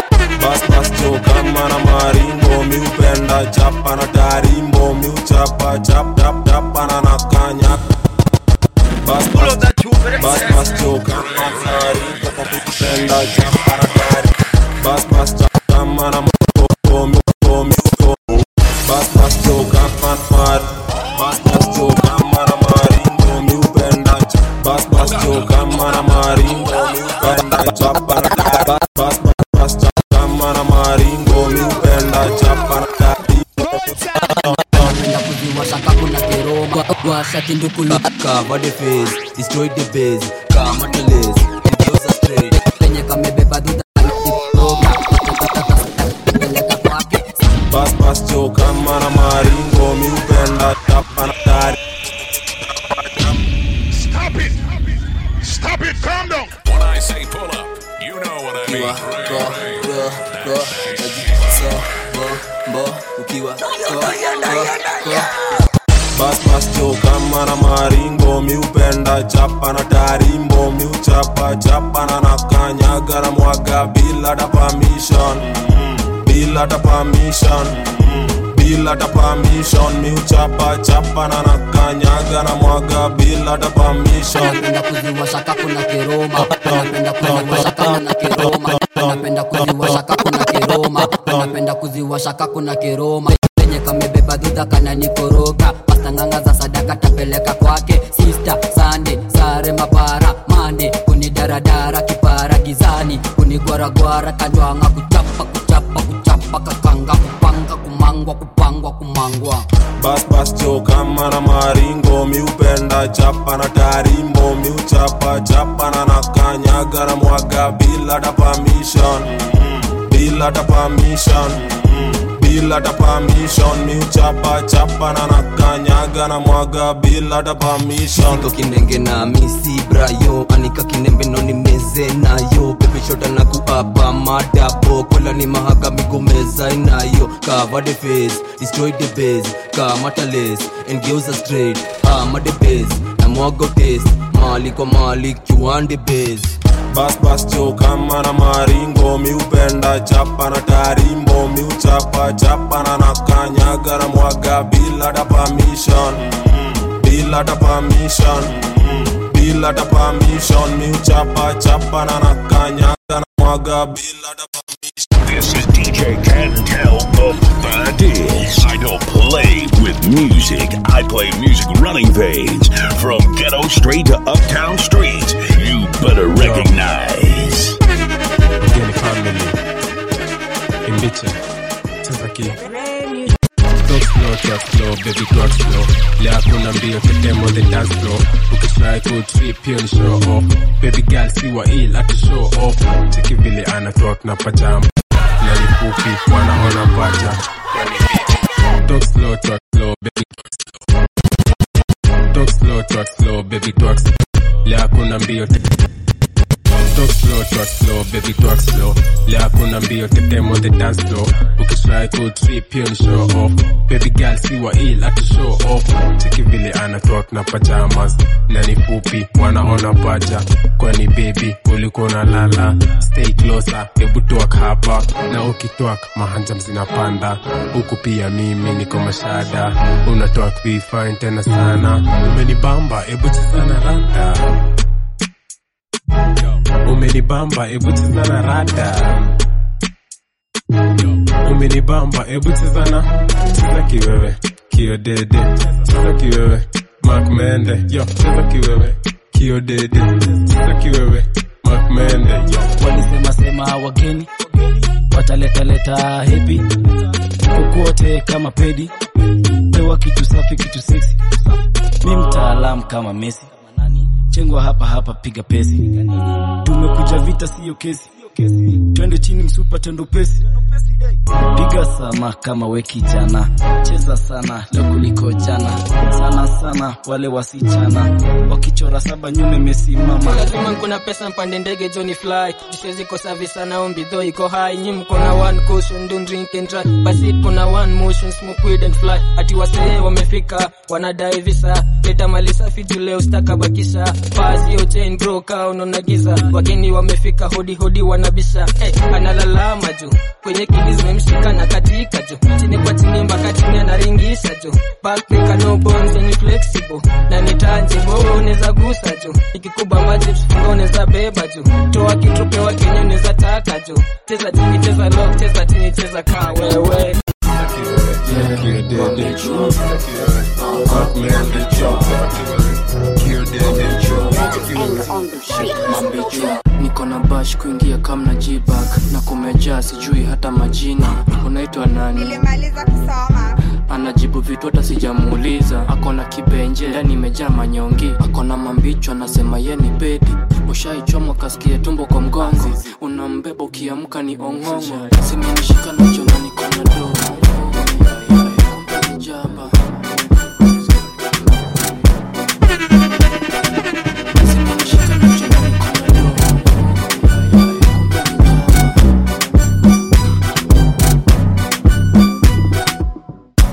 bas bas jo kama na maringo mi upenda chapa na tarimbo mi uchapa chap chap chapa na nakanya bas bas bas bas jo kama na maringo mi upenda chapa na tarimbo bas bas chap kama na moko mi uko mi uko bas bas jo kama na mar bas bas jo kama na maringo mi upenda chap bas bas jo kama na maringo mi upenda chapa na tarimbo bas bas bas chap kama na maringo mi upenda chapa na tarimbo kuziwashaka kuna kiroga washa kindukulu cover the face destroy the base kama tulis igeuza straight penye kamebeba dhudha bas bas jo kama na maringo mi upenda chapa na tarimbo Stop it! Stop it! Calm down! When I say pull up, you know what I mean. so bo mbo ukiwa so so so bas bas jo kama na maringo miupenda chapa na tarimbo miuchapa chapa na nakanyaga na mwaga bila ta permission bila ta permission bila ta permission miuchapa chapa na nakanyaga na mwaga bila ta permission anapenda kuziwasha kakuna kiroma anapenda kuziwasha kakuna kiroma anapenda kuziwasha kakuna kiroma anapenda kuziwasha kakuna kiroma penye kamebeba dhudha kana nikoroga pastanganga za sadaka tapeleka kwake sista sande sare mapara mande kunidaradara kipara gizani kunigwaragwara kanjwanga kuchapa kuchapa kuchapa kakanga kupanga kumangwa kupangwa kumangwa bas bas jo kama na maringo miupenda chapa na tarimbo miuchapa chapa na nakanyaga na mwaga bila ta permission bila ta permission bila ta permission miuchapa chapa na nakanyaga na mwaga bila ta permission Niko kinenge na misi brayo anika kinembe no ni meze nayo baby shota na kuapa madabo kola ni mahaga migomeza inayo cover the face destroy the base kamata lace and girls are straight ama the base na mwago taste mali kwa mali kiwande base bas bas jo kama na maringo miupenda chapa na tarimbo miuchapa chapa na nakanyaga na mwaga bila ta permission bila ta permission bila ta permission miuchapa chapa na nakanyaga na mwaga bila ta This is DJ Cantel the Baddest. I don't play with music. I play music running veins from ghetto straight to uptown streets. You better recognize. Mgeni family imbiche sasa ki Talk slow, talk slow, baby talk slow Leo hakuna mbio tetemo the dance floor Ukitry ku trip hiyo ni show off Baby girl siwa ill ati show off Cheki vile ana talk na pajama Na ni fupi wanaona paja Talk slow, talk slow, baby talk slow Talk slow, talk slow, baby talk slow Leo hakuna mbio tetemo Talk slow, talk slow, baby talk slow Leo hakuna mbio tetemo the dance floor Ukitry ku trip hiyo ni show off Baby girl siwa ill ati show off Cheki vile ana talk na pajamas Na ni fupi wanaona paja Kwani baby ulikuwa unalala Stay closer, hebu talk hapa Na ukitwak mahanjam zinapanda Huku pia mimi niko mashada Una talk be fine tena sana Umenibamba, hebu cheza na rada umenibamba ebu cheza na rada umenibamba ebu cheza na cheza kiwewe kiodede cheza kiwewe mak mende yo cheza kiwewe kiodede cheza kiwewe mak mende yo walisema sema wageni wataletaleta hepi kokote kama pedi pewa kitu safi kitu seksi mi mtaalam kama mesi chengwa hapa hapa piga pesi tumekuja vita siyo kesi twende chini msupa tendo pesi piga sama kama we kijana cheza sana leo kuliko jana sana sana wale wasichana wakichora saba nyume mesimama lazima kuna pesa mpande ndege joni fly jisiwezi kosa visa na ombi though iko high nyi mko na one caution don't drink and drive basi kuna one motion smoke weed and fly ati wasee wamefika wanadai visa leta mali safi juu leo stakabakisha pasio chain broka unaona giza wageni wamefika hodi hodi wanabisha hey, analalama juu kwenye kidi zimemshika na katika juu chini kwa chini mpaka chini anaringisha juu backbreaker no bones and flexible na ni tangible unaweza gusa juu ikikubamba chips funga unaweza beba juu toa kitu pewa kenye unaweza taka juu cheza chini cheza lock cheza chini cheza kaa wewe kiodede mak mende niko na bash kuingia kamna jibak na kumejaa sijui hata majina unaitwa nani nilimaliza kusoma anajibu vitu hata sijamuuliza akona kibenje ndani imejaa manyongi akona mambicho anasema ye ni bedi ushaichomwa kasikia tumbo kwa mgongo unambeba ukiamka ni ong'ong'o simenishika nacho na niko na do kumbe ni jaba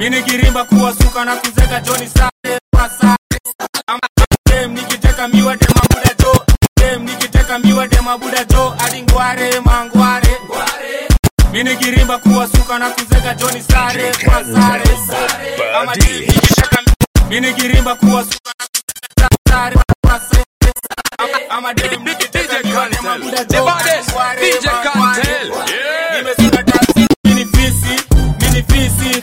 mini kirimba kuwasuka na kuzeka joni sare kwa sare ama dem nikiteka miwa de mabuda jo dem nikiteka miwa de mabuda jo hadi ngware mangware mini kirimba kuwasuka na kuzeka joni sare kwa sare ama dem nikiteka mini kirimba kuwasuka na kuzeka sare kwa sare ama- ama dem nikiteka miwa de mabuda jo hadi ngware mangware nimesunda taxi mini fisi mini fisi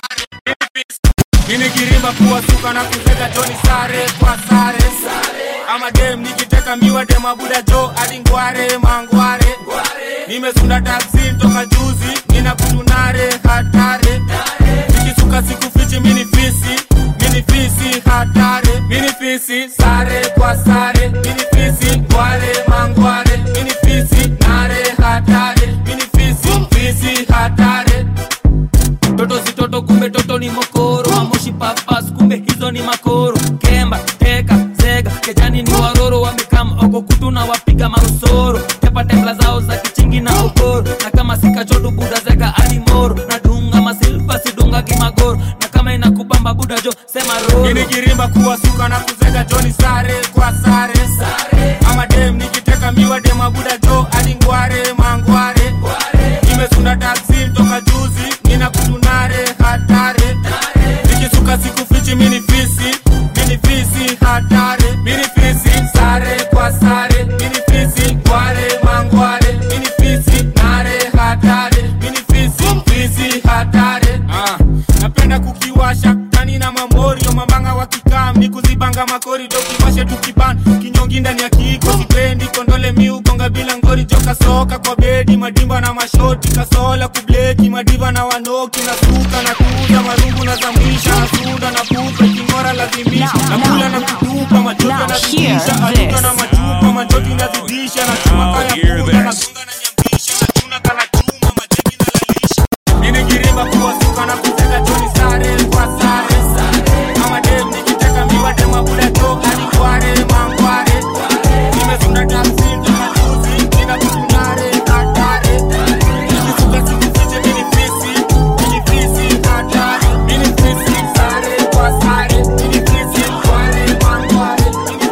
mini kirimba kuwasuka na kuzeka joni sare kwa sare ama dem nikiteka miwa de mabuda jo hadi ngware mangware nimesunda taksi toka juzi nina kutunare hatare nikisuka siku fichi mini fisi mini fisi hatare mini fisi sare kwa sare mini fisi ngware mangware mini fisi nare hatare mini fisi fisi hatare toto si toto kumbe toto ni mokoro mamoshi papas kumbe hizo ni makoro kemba teka zega kejani ni waroro wamekam oko kutu na wapiga marusoro tepa tembla zao za kichingi na ukoro na kama sikachotu buda zeka alimoro na dunga masilva sidunga kimagoro na kama inakubamba buda jo sema roro mini kirimba kuwasuka na kuzeka joni sare kwa sare ama dem nikiteka miwa de mabuda jo hadi ngware mangware nimesunda taksi toka juzi nina kutunare hatare nikisuka siku fichi mini fisi mini fisi hatare mini fisi sare kwa sare mini fisi ngware mangware mini fisi nare hatare mini fisi fisi hatare ah, napenda kukiwasha tani na mamorio mambanga wakikam ni kuzibanga makorido kiwashe tukiban kinyongi ndani ya kiiko sipendi kondole miugonga bila ngori joka soka kwa bedi madimba na mashoti kasola kubleki madiva na wanoki na suka na kuuza marungu na zamisha na sunda na pupa kingora lazimisha na kula na kutupa machoto na zidisha aluka na machupa majoti na zidisha na chuma kaya punda na gonga na nyambisha na chuna kana chuma majeki na lalisha mini kirimba kuwasuka na kuteka joni sare kwa sare ama dem nikiteka miwa de mabuda jo hadi kware mangware nimesunda taksi toka juzi nina kutunare hatare nikisuka siku fiche mini fisi mini fisi hatare mini fisi sare kwa sare mini fisi kware mangware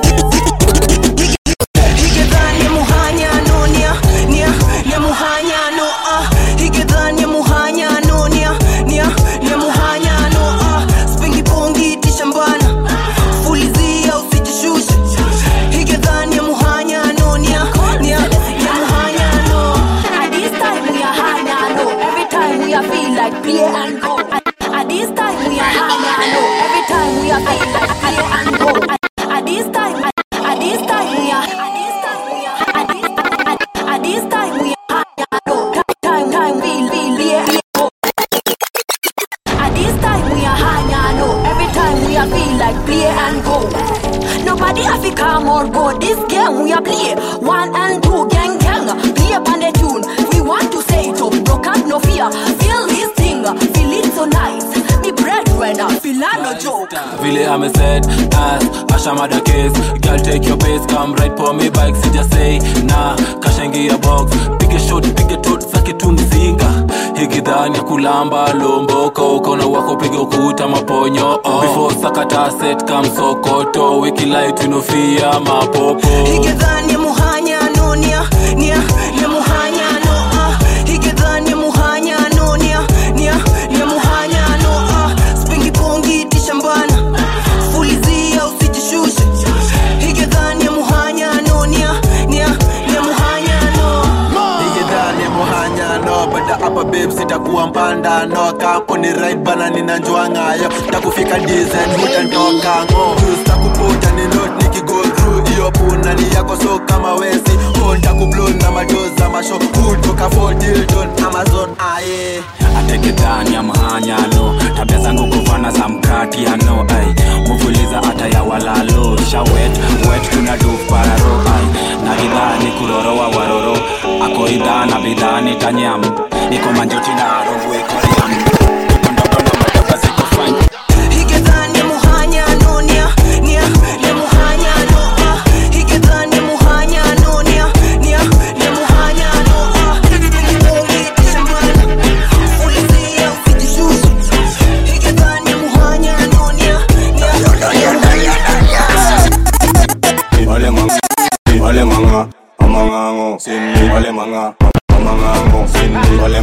higedhani muhanyano nia nia nia muhanyano ah higedhani muhanyano nia nia nia muhanyano ah spingi pongi tishambana fulizia usijishushe higedhani muhanyano nia nia nia muhanyano At this time we are hanyano. Every time we are feel like play and go. At, at this time we are hanyano. Every time we are feel like play and go. At, at this time, at, at this time we are. At this time we are. At this, at, at this time we are hanyano. Time, time, feel, feel, play and go. At this time we are hanyano. Every time we are feel like play and go. Nobody have to come or go. This game we are play one and two gang gang. Play upon the tune. We want to say it up. No cap, no fear. Feel this thing. Feel it so nice. Me brethren, feel I no joke. vile ameset as ashamada case girl take your pace come right for me bike sija say na kashaingia box pige shot pige tot sake tu mzinga higidhani ya kulamba lomboko ukono wako piga ukuta maponyo oh. before sakata set kam sokoto wiki light inofia mapopo higedhani muhanyano nia nia nia muhanyano ah higedhani muhanyano nia nia nia muhanyano ah spingi pongi tishambana fulizia usijishushe higedhani muhanyano nia nia nia muhanyano igedhani muhanyano bada hapa babe sitakuwa mpandano kampuni right bana ninanjua ng'ayo takufika dizen hutantoka ng'o takuputa ni not nikigo through hiyo punani yako so kama wesi hontakublo na madoza masho hutoka fodildon amazon aye ateketani ya mahanyano tabia zangu kuvana za mkatiano ai muvuliza hata ya walalo shawet wet tuna dupararo ai na idhani kurorowa waroro ako idhana bidhani tanyam iko manjoti na rungu ikoriam higedhani muhanyano nia nia nia muhanyano ah higedhani muhanyano nia nia nia muhanyano ah spingi pongi tishambana fulizia usijishushe higedhani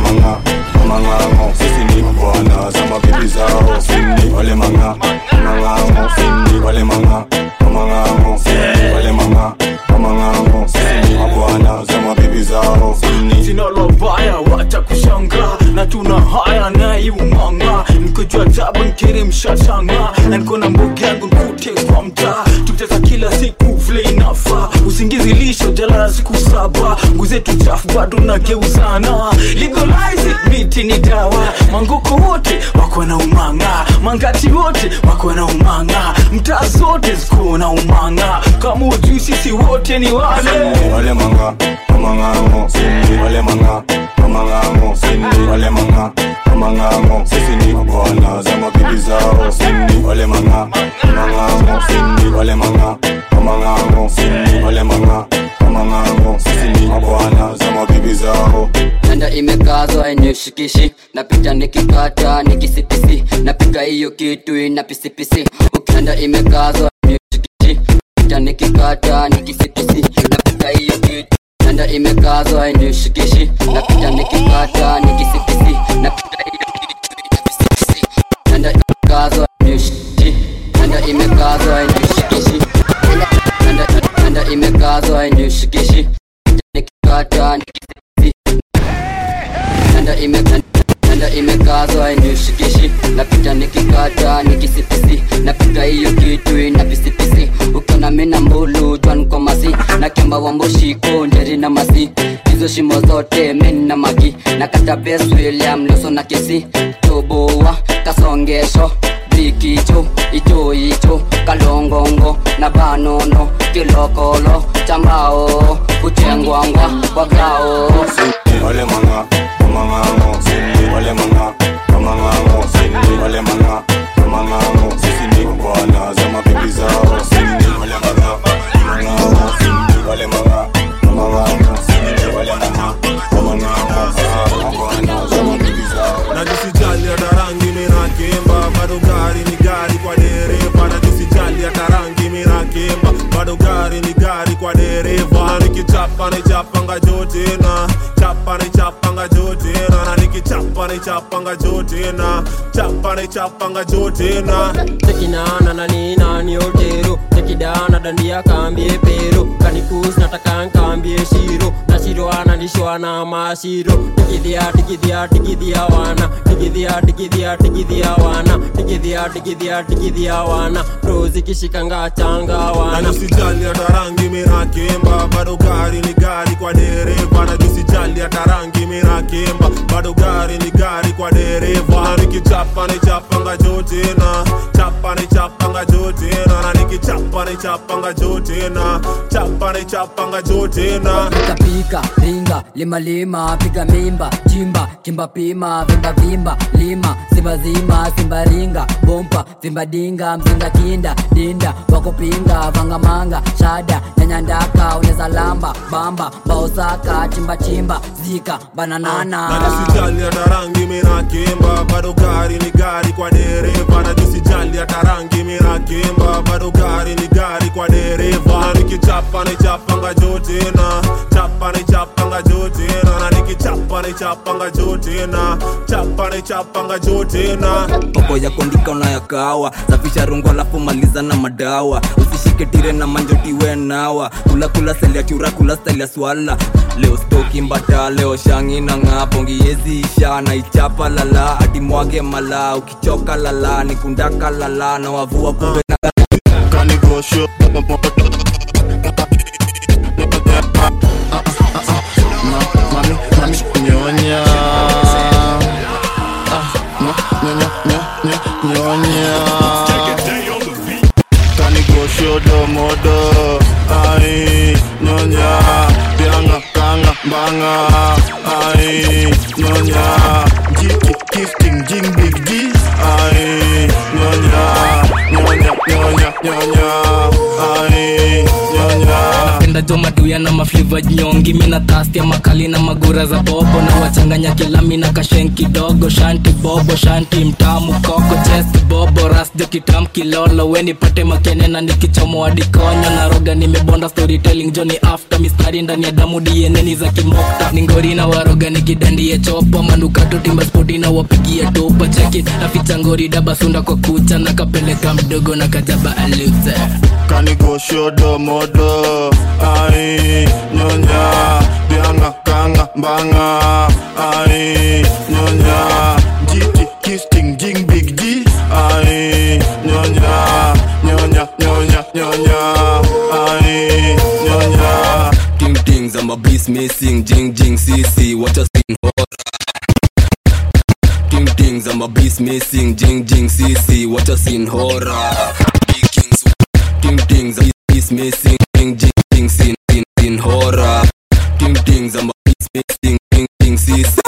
manga mang'ang'o sisi ni bwana za mabibi zao sini wale manga mang'ang'o sini wale manga mang'ang'o sini wale manga mang'ang'o sisi ni mabwana za mabibi zao sini sinalo baya wacha kushanga na tuna haya naiumanga nikojua tabu nkiri mshashanga na niko na mbugi yangu nkute kwa mtaa tucheza kila siku vile inafa usingizi lisho jalala siku saba nguzetu chafu bado nageuzana legalize it, miti ni dawa manguko wote wako na umanga mangati wote wako na umanga mtaa zote ziko na umanga kama ujui sisi wote ni wale wale manga mang'ang'o sini wale manga mang'ang'o sini wale manga mang'ang'o sisi ni mabwana za mabibi zao sini wale manga mang'ang'o sini wale manga mang'ang'o sini wale manga mang'ang'o sisi ni mabwana za mabibi zao nanda imekazwa inishikishi napita nikikata nikisipisi napika hiyo kitu ina pisipisi ukanda imekazwa inishikishi napita nikikata nikisipisi napika hiyo kitu nanda imekazwa inishikishi napita nikikata nikisipisi napika hiyo kitu ina pisipisi nanda imekazwa inishikishi nanda imekazwa inishikishi nanda nanda imekazwa inishikishi nikikata nikisipisi nanda ime nanda imekazwa inishikishi napita nikikata nikisipisi napika hiyo kitu ina pisipisi ukiona mina mbulu jwan kwa masi na kemba wamboshiko nderi na masi hizo shimo zote min na magi na kata bes william loso na kesi toboa kasongesho bikicho icho icho kalongongo na banono kilokolo chambao kuchengwangwa kwagao wale manga mang'ang'o sini wale manga mang'ang'o sini wale manga mang'ang'o sisi ni bwana za mabibi zao sini wale manga mang'ang'o sini wale manga mang'ang'o sini wale manga mang'ang'o sisi ni bwana za mabibi zao najisijali hata rangi minakemba bado gari ni gari kwa dereva najisijali hata rangi minakemba bado gari ni gari kwa dereva na nikichapa nichapanga jotena chapa nichapanga jotena na nikichapa nichapanga jotena chapa nichapanga jotena tekinana na nina ni otero tekidana dandia kambie pero kanikus nataka nkambie shiro na shiro analishwa na mashiro tikidhia tikidhia tikidhia wana tikidhia tikidhia tikidhia wana tikidhia tikidhia tikidhia wana prozikishikanga changa na wana nisijali hata rangi minakemba bado gari ni gari kwa dereva na nisijali hata rangi minakemba bado gari ni gari kwa dereva na nikichapa nichapanga jotena chapa nichapanga jotena na nikichapa nichapanga jotena chapa nichapanga jotena pika ringa lima lima piga mimba chimba kimba pima vimba vimba lima simba zima simba ringa bompa simba dinga mzinga kinda dinda wakupinga vangamanga shada nyanyandaka uneza lamba bamba baosaka chimba chimba zika bananana na nisijali hata rangi minakemba bado gari ni gari kwa dereva na nisijali hata rangi minakemba bado gari ni gari kwa dereva na nikichapa nichapanga jotena chapa nichapanga jotena na nikichapa nichapanga jotena chapa nichapanga jotena poko ya kuandika unayakawa safisha rungu alafu maliza na madawa usishike tire na manjotiwe nawa kula kula seli ya chura kula stali ya swala leo stoki mbata leo shangi na ng'apo ngiezi isha na ichapa lala hadi mwage mala ukichoka lala nikundaka lala na wavua kumbe na kanigosho mami mami nyonya Ah, nyo- nyonya nyo- nyo- nyonya kanigoshodo modo ai nyonya bianga kanga banga ai nyonya jiki kifting jing big G ai nyonya nyonya nyonya nyonya ai nyonya napenda jo maduya na mafliva nyongi mina tastia makali na magura za bobo na wachanganya kilami na kashen kidogo shanti bobo shanti mtamu koko chest bobo ras jokitam kilolo we nipate makene na nikichomoa dikonyo na roga nimebonda storytelling joni after mistari ndani ya damu dieneni za kimokta ningori na waroga nikidandie chopa manukato timba spoti na wapigie topa cheki naficha ngori dabasunda kwa kucha na kapeleka mdogo na kajaba aluze kanigoshodo modo ai nyonya bianga kanga mbanga ai nyonya jiti kisting jing big g ai nyonya nyonya nyonya nyonya ai nyonya Ting tings, I'm a beast missing, jing jing CC, what a scene horror. Ting tings, I'm a beast missing, jing jing CC, what a scene horror. Big kings, ting tings, I'm a beast missing, jing jing jing scene scene scene horror. Ting tings, I'm a beast missing, jing jing CC.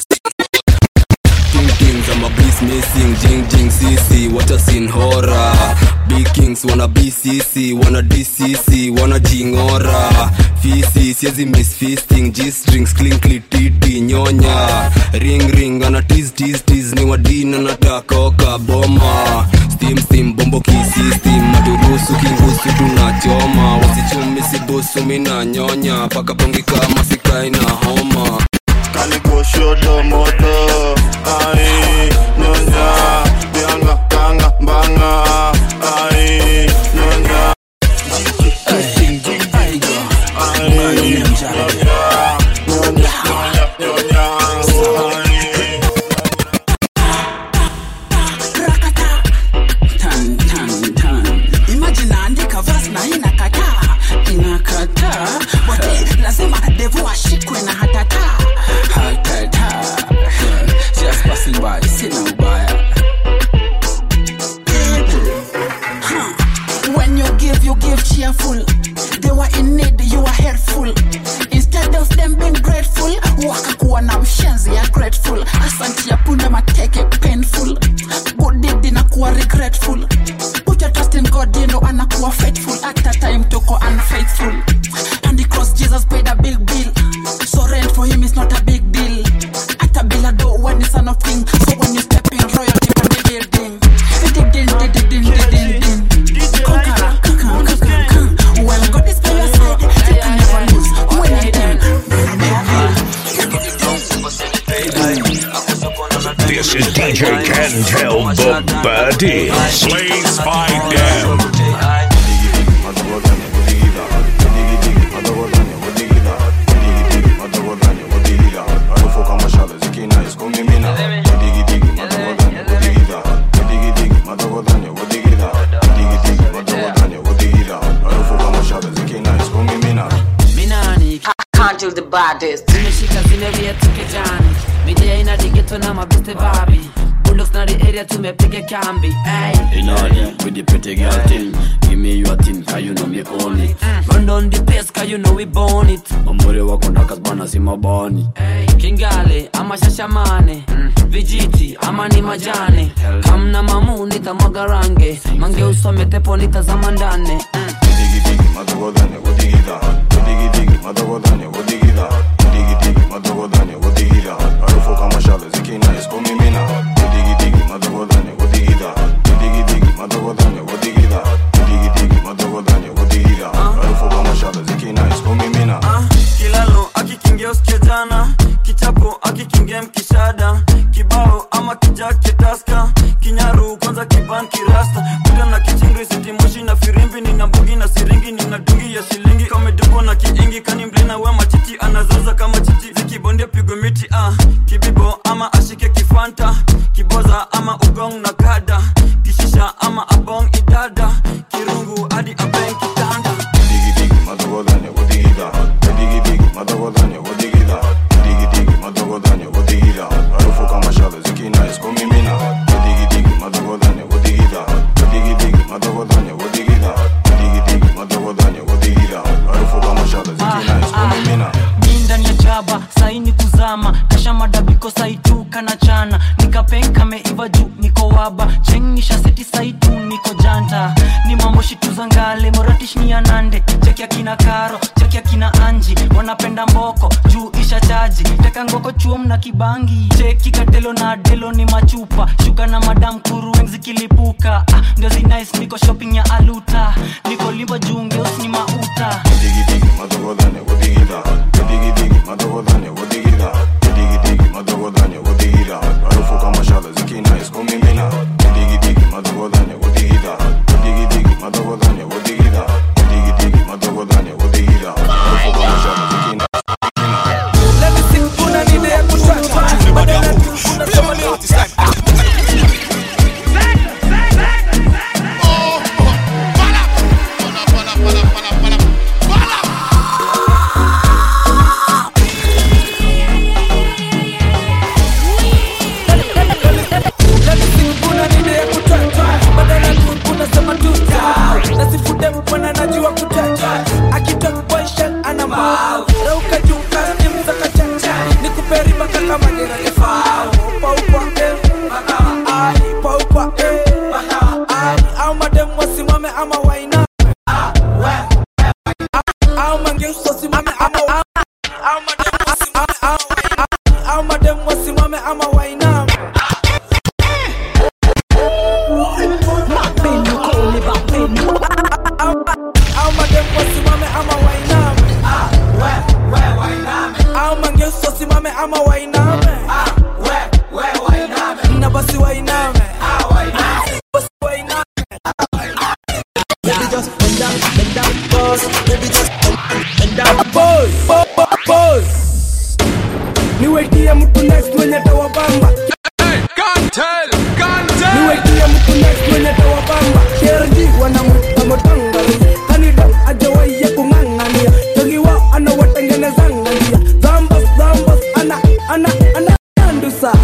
Ting tings, I'm a beast missing, jing jing CC, what a scene horror. Big kings wanna BCC, wanna DCC, wanna jingora. Fisi, siezi miss feasting, G-strings, clinkly, titi, nyonya. Ring ring, ana tease tease tease, ni wadina nataka oka boma. Steam steam, bombo kisi steam, maturusu kingusu tunachoma. Wasichumi sibusu mina nyonya, paka pongi kama sikai na homa. kanigoshodo modo ai nyonya bianga kanga mbanga ai nyonya jiti kisting jing big g ai nyonya nyonya nyonya nyonya ai Tan, tan, tan. Imagine naandika verse na inakataa inakataa wote lazima devu ashikwe na hatata hatata just passing by sina ubaya Huh. when you give you give cheerful they were in need you were helpful instead of them being grateful wakakuwa na mshenzi ya grateful asanti ya punde mateke painful good deed inakuwa regretful put your trust in god you know anakuwa faithful at a time toko unfaithful and the cross jesus paid a big bill so rent for him is not a big deal at a bill a do when the son of king so when you step in royalty on the building din din din din din din din din conqueror conquer conquer conquer when god is by your side you can never lose when you dim This is DJ Cantel the Baddie. Slays by Dem. minani Can't the baddest. zimeshika zimeria tukejani midia ina digeto na mabeste babi bulldogs na the area tumepiga kambi ay. In order with the pretty girl thing Give me your thing, cause you know me own it run down the pace cause you know we born it Mambore wako ndaka bana si mabani kingale ama shashamane vijiti ama ni majane kamna mamu nitamwaga range mange usome tepo nitazama ndane kilalo akikingia usikia jana kichapo akikingia mkishada kibao ama kijake taska kinyaru kwanza kiban kirasta kuda na kichingri sitimoshi na firimbi nina mbugi na siringi nina dungi ya shilingi kamedubo na kiingi kani mlina we machichi anazoza kama chichi zikibondia pigo miti ah. kibibo ama ashike kifanta kiboza ama ugong na kada kishisha ama abong idada kirungu hadi abeng kitanda mi ndani ya jaba saini kuzama kasha madabiko saitu kana chana nikapenka meiva juu niko waba chengisha seti saitu niko janta ni mambo shituza ngale moratish ni anande cheki akina karo cheki akina anji wanapenda mboko juu isha chaji teka ngoko chuom na kibangi cheki katelo na delo ni machupa shuka na madam kurueng zikilipuka ah, ndio zinais niko shopping ya aluta niko limba juu ngeus ni mauta niwetie mtu next mwenye tawabamba niwetie mtu next mwenye tawabamba kerji wanamwita motangari kanida ajawaiye kung'ang'ania jogiwa anawatengenezangania zambas zambas ana ana ana nyandusa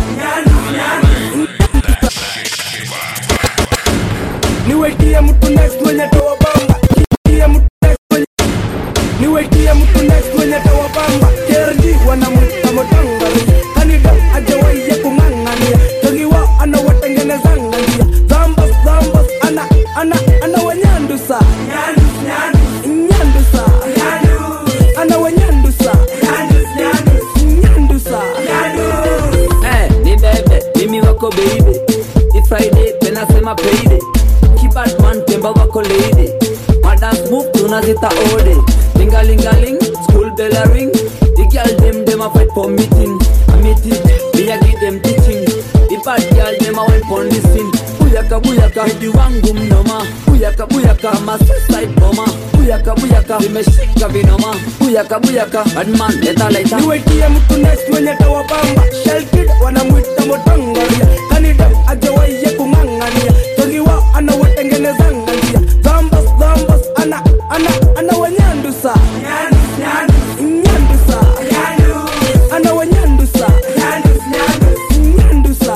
niwetie mtu next mwenye tawabamba niwetie mtu next mwenye niwetie mtu next mwenye tawabamba kerji wanamwita motangari kanida ajawaiye kung'ang'ania jogiwa anawatengenezangania zambas zambas ana ana ana wanyandusa nyandusa ana wanyandusa nyandusa Eh, ni bebe mimi wako baby It's Friday tena sema payday Kibadman temba wako lady Madance move tunazita ode Lingalingaling school bell a ring The girl them them a fight for meeting A meeting me a give them teaching The bad girl them a went pon the scene Buyaka buyaka hidi wangu mnoma Buyaka buyaka ma suicide bomber Buyaka buyaka vimeshika vinoma Buyaka buyaka badman leta leta niwetie mtu next mwenye tawabamba shelkid wanamwita motangaria kanida ajawaiye kung'ang'ania jogiwa anawatengenezangania zambas zambas ana ana ana wanyandusa nyandusa ana wanyandusa nyandusa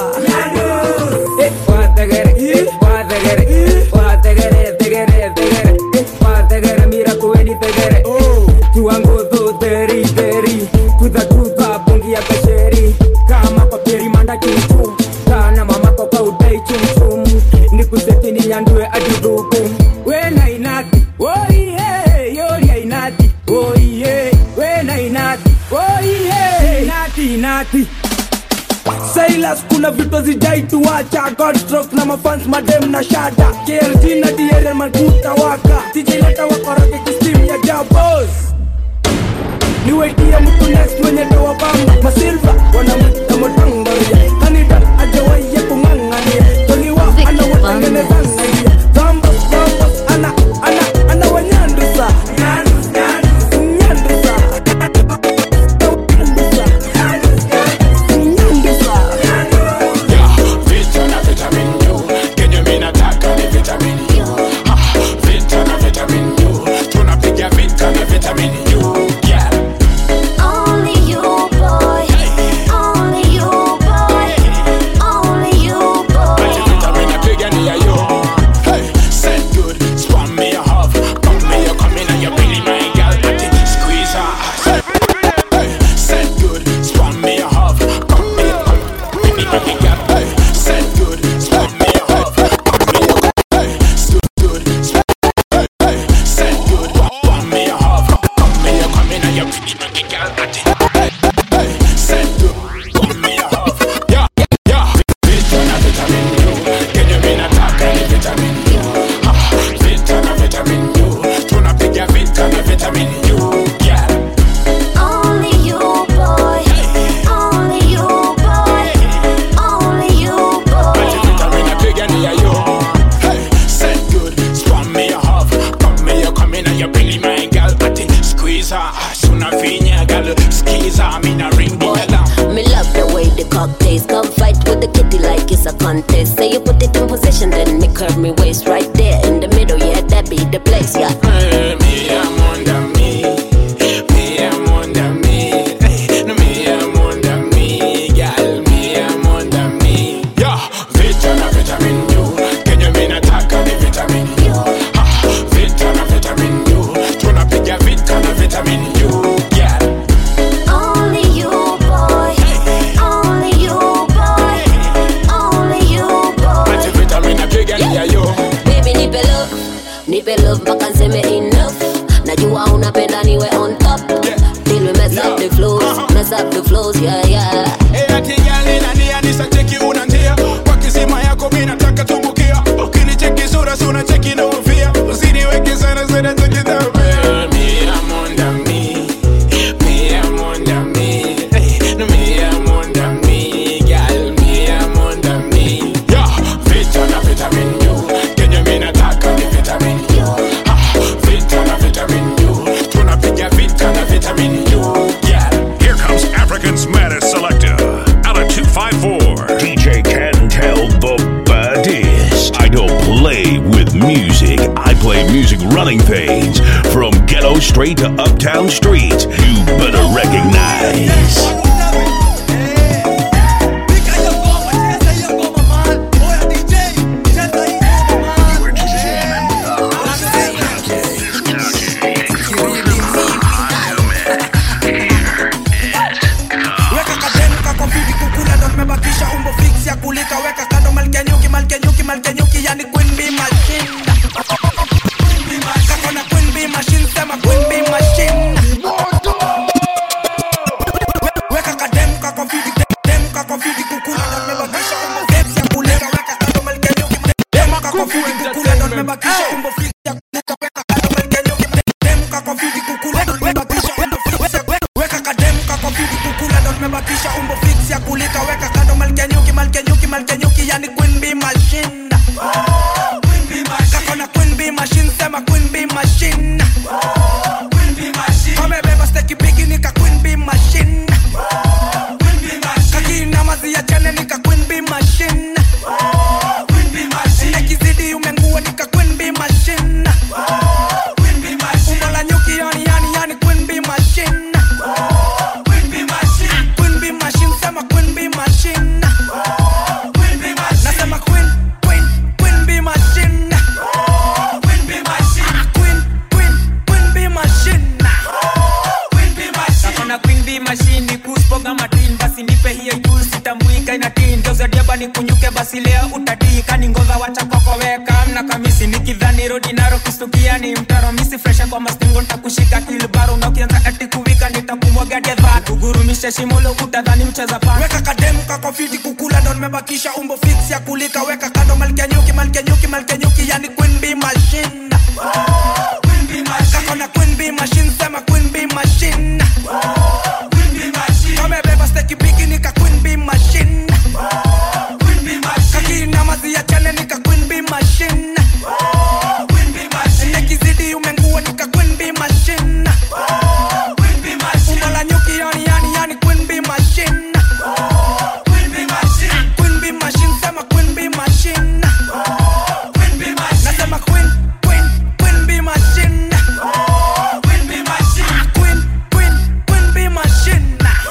nyandue aduduku wena inati oiye yoria inati oiye wena inati oiye inati inati Silas kuna vitu zijaituacha Godstrokes na mafans madem na shada KLG na DRL makuta waka TJ leta wakoroge kistim ya jabos niwetie mtu next mwenye tawabamba masilva wanamwita motangaria kanida ajawaiye kung'ang'ania togiwa anawatengenezangania zambas zambas ana ana ana wanyandusa nyandusa Vita na vitamin U, kenye mi nataka ni vitamin U. Ha, Vita na vitamin U, tunapiga vita na vitamin U. Yeah. Only you, boy. Only you, boy. Only you, boy. Ati vitamin napiga ni ya yo. Hey, said good, spam me a half, pump me a come in and you belly my girl, ati squeeze her. Hey, hey, said good, spam me a half, pump me a come, baby my girl. Hey, said good, spam me a half, pump me a come, hey, good, good, spam position, then me curve me waist right there in the middle. Yeah, that be the place. Yeah. Me am under me, me am under me, Hey, no me am under me, girl, me am under me. Yeah, vita na vitamin U, kenye mimi nataka ni vitamin U. Ha, vita na vitamin U, tunapiga vita na vitamin U, girl. Only you, boy. Only you, boy. Only you, boy. Ati vitamin napigania yo. Baby, nipe love, nipe love mpaka nseme enough. Najua unapenda niwe on top. Till we mess up the flows, mess up the flows, yeah, yeah. Eh, ati girl, nina nia, nisacheki unantia. Kwa kisima yako mimi nataka tumbukia. Ukinicheki sura, si unacheki na ufia. Usiniweke sana, sana cheki dhambi. Me am under me, me am under me, Hey, no me am under me, girl, me am under me. Yeah, vita na vitamin U, kenye mimi nataka ni vitamin U. Ha, vita na vitamin U, tunapiga vita na vitamin U, girl. Here comes African's maddest selector. Out of 254. DJ can tell the baddest. I don't play with music. I play music running things. From ghetto straight to uptown streets. You better recognize. weka kadenka kwa vidi kukula ndo tumebakisha umbo fix ya kulika weka kando malkenyuki malkenyuki malkenyuki yani queen bee machine kakona queen bee machine sema queen bee machine weka kademka kwa vidi demka kwa vidi kukula ndo tumebakisha umbo fix ya kulika weka kando malkenyuki demka kwa vidi kukula ndo tumebakisha umbo fix ya kulika weka kando malkenyuki demka kwa vidi kukula ndo tumebakisha umbo fix ya weka kademka kwa vidi kukula ndo tumebakisha umbo fix ya kulika weka kando malkenyuki malkenyuki malkenyuki yani queen bee machine kakona queen bee machine sema queen bee machine kamebeba steki bigi nika queen bee machine kakina mazi ya chane nika queen bee machine ekizidi umengua nika queen bee machine umbo la nyuki yani yani yani queen bee machine Queen bee machine sema queen bee machine nasema queen queen queen bee machine queen queen queen bee machine nakona queen bee machine ni kuspoga matin basi nipe hiyo juu sitamwika inatin geuzadiaba ni kunyuke basi leo utatika ni ngova wacha kwakoweka mna kamisi nikidhani rodi naro kustukia ni mtaro misi fresha kwa mastingo ntakushika kilbaro na ukianza ati kuvika nitakumwaga gedha kugurumisha shimulo utadhani mcheza pa weka kademka kwa fiti kukula ndo nimebakisha umbo fix ya kulika weka kando malkenyuki malkenyuki malkenyuki yani queen bee machine kakona queen bee machine sema queen bee machine kamebeba steki bigi nika queen bee machine kakina mazi ya chane nika queen bee machine nekizidi umengua nika queen bee machine umbo la nyuki yani yani yani queen bee machine queen bee machine sema queen bee machine nasema queen queen queen bee machine queen queen queen bee machine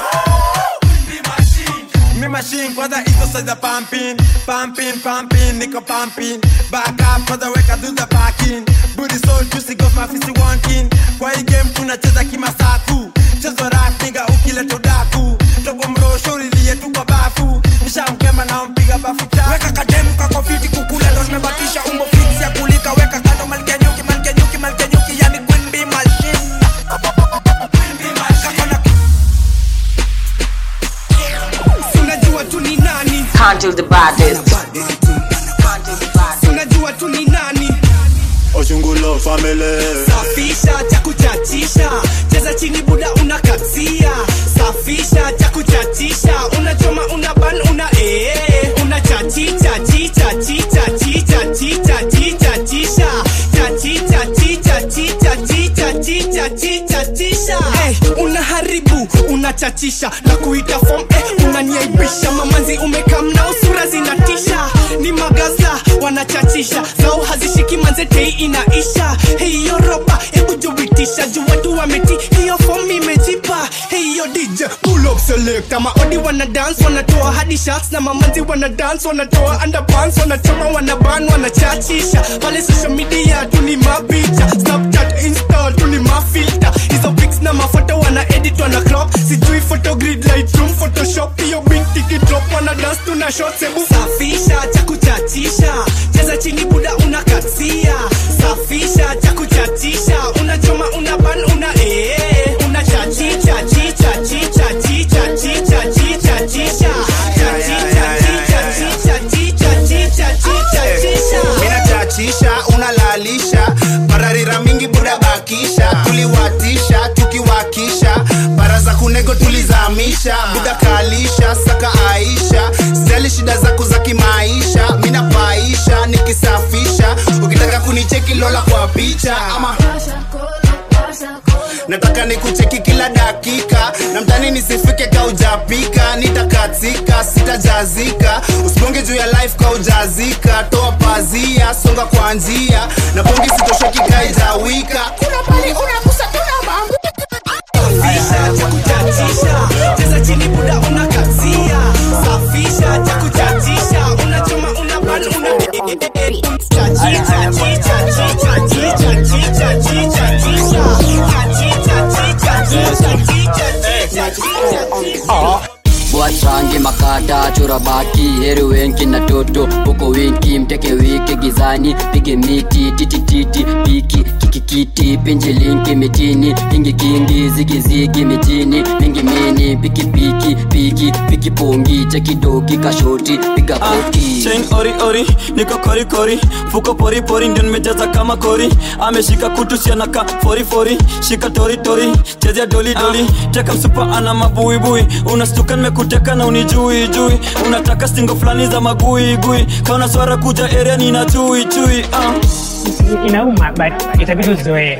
Me machine kwanza iko saiza pumping pumping pumping niko pumping back up kwanza weka do the parking booty so juicy got my fist wanting kwa hii game tunacheza kimasaku chezo rap nigga ukileta udaku togo mrosho lilie tu kwa bafu nishamkemba na mpiga bafu cha weka kademka kwa fiti kukula ndo nimebakisha umbo fix ya kulika weka kando malkenyuki malkenyuki malkenyuki yani queen bee machine unajua tu ni nani Handle the baddest. unajua tu ni nani Ochungulo family safisha cha kuchachisha cheza chini buda unakatia safisha cha kuchachisha unachoma una ban una ee una chachicha chicha chicha chicha chicha chicha chisha chachicha chicha chicha chicha chicha chicha chisha hey, unaharibu unachachisha na kuita form eh, unaniaibisha mamanzi umekam na usura zinatisha ni magaza wana wanachachisha zao hazishiki manzetei inaisha hiyo roba hebu jubitisha juu watu wameti hiyo fomu imejipa hiyo dj pull up select maodi wana dance wanatoa hadi shots na mamanzi wana dance wanatoa underpants wanachoma wanaban wanachachisha pale social media tuni mapicha snapchat insta tuni mafilter hizo pics na mafoto wana edit wana crop sijui photogrid lightroom photoshop hiyo big ticket drop wana dance tuna shots hebu safisha cha kuchachisha cheza chini buda unakatia safisha cha kuchachisha unachoma una ban una ee una chachicha chicha chicha chicha chicha chicha chicha chachicha chicha chicha chicha chicha chicha chicha minachachisha unalalisha pararira mingi buda bakisha tuliwatisha tukiwakisha bara za kunego tulizamisha buda kalisha saka aisha sijali shida zako za kimaisha minapaisha nikisafisha ukitaka kunicheki lola kwa picha ama nataka nikucheki kila dakika na mtani nisifike kaujapika nitakatika sitajazika usibonge juu ya life kaujazika toa pazia songa kwa njia na bongi sitoshoki kaijawika kuna pali unakusa tuna mambo safisha cha kuchachisha cheza chini buda unakatia safisha cha kuchachisha unachoma una ban una chachicha chicha chicha chicha chicha chicha chicha chachicha chicha chicha chicha chicha wachange makata chora baki heri wengi na toto huko wingi mteke wiki gizani pige miti titititi piki kikikiti pinje linki mitini kingi kingi zigizigi mitini mingi mini piki piki piki piki pongi chekidoki kashoti piga koti chain ori ori niko kori kori fuko pori pori ndio nimejaza kama kori ameshika kutu sianaka fori fori shika tori tori chezea doli doli teka msupa ana mabuibui unastuka nimekuteka na unijui jui unataka stingo fulani za magui gui kaona swara kuja area nina chui chui uh. inauma but itabidi uzoee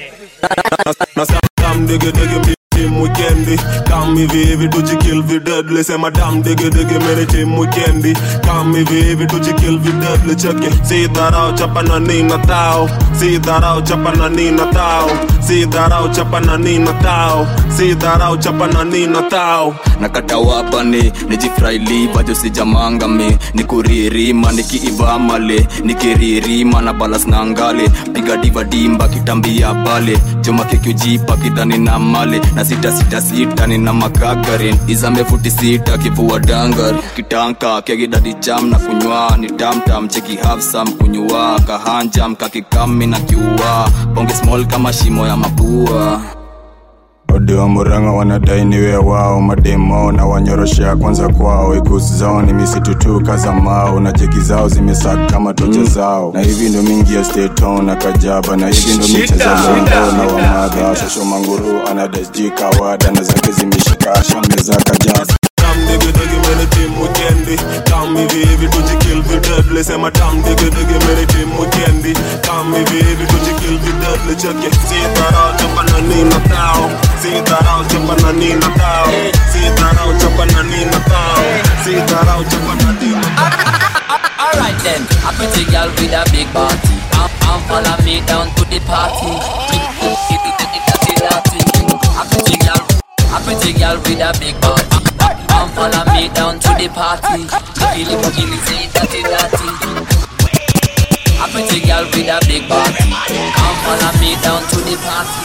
Dam digi digi mi team weekendi Kam hivi hivi tujikill videdli Sema dam digi digi mini team weekendi Kam hivi hivi tujikill videdli Cheki Si dharau chapa na nina tao Si dharau chapa na nina tao Si dharau chapa na nina tao Si dharau chapa na nina tao nakata wapane nijifraili vajo sijamangame nikuririma nikiivamale nikiririma na balas na ngale piga diva dimba kitambia pale joma kekiujipa kidhani na male na sita sita sita nina makagarin izambe futi sita kivua dangar kitanka kegidadi jam na kunywa ni tamtam cheki hafsam kunywa kahanjam kakikami na kiua bonge small kama shimo ya mapua ode wa muranga wanadai niwe wao mademo na wanyoroshea kwanza kwao ikusi zao ni misitu tu kaza mao na jeki zao zimesaka kama tocha zao na hivi ndo mingi ya steton na kajaba na hivi ndo micheza longo na wamadha shosho manguru anadasji kawada na zake zimeshika shambe za kajaza Dam digi digi mini team weekendi Kam hivi hivi tujikill videdli Sema dam digi digi mini team weekendi Kam hivi hivi tujikill videdli Cheki Si dharau chapa na nina tao Si dharau chapa na nina tao Si dharau chapa na nina tao Si dharau chapa na nina Alright then, a pretty girl with a big body. Come, come follow me down to the party. A pretty girl, a pretty girl with a big body. Come follow me down to the party. Gilly gilly say dirty dirty. A pretty girl with a big body. Come follow me down to the party.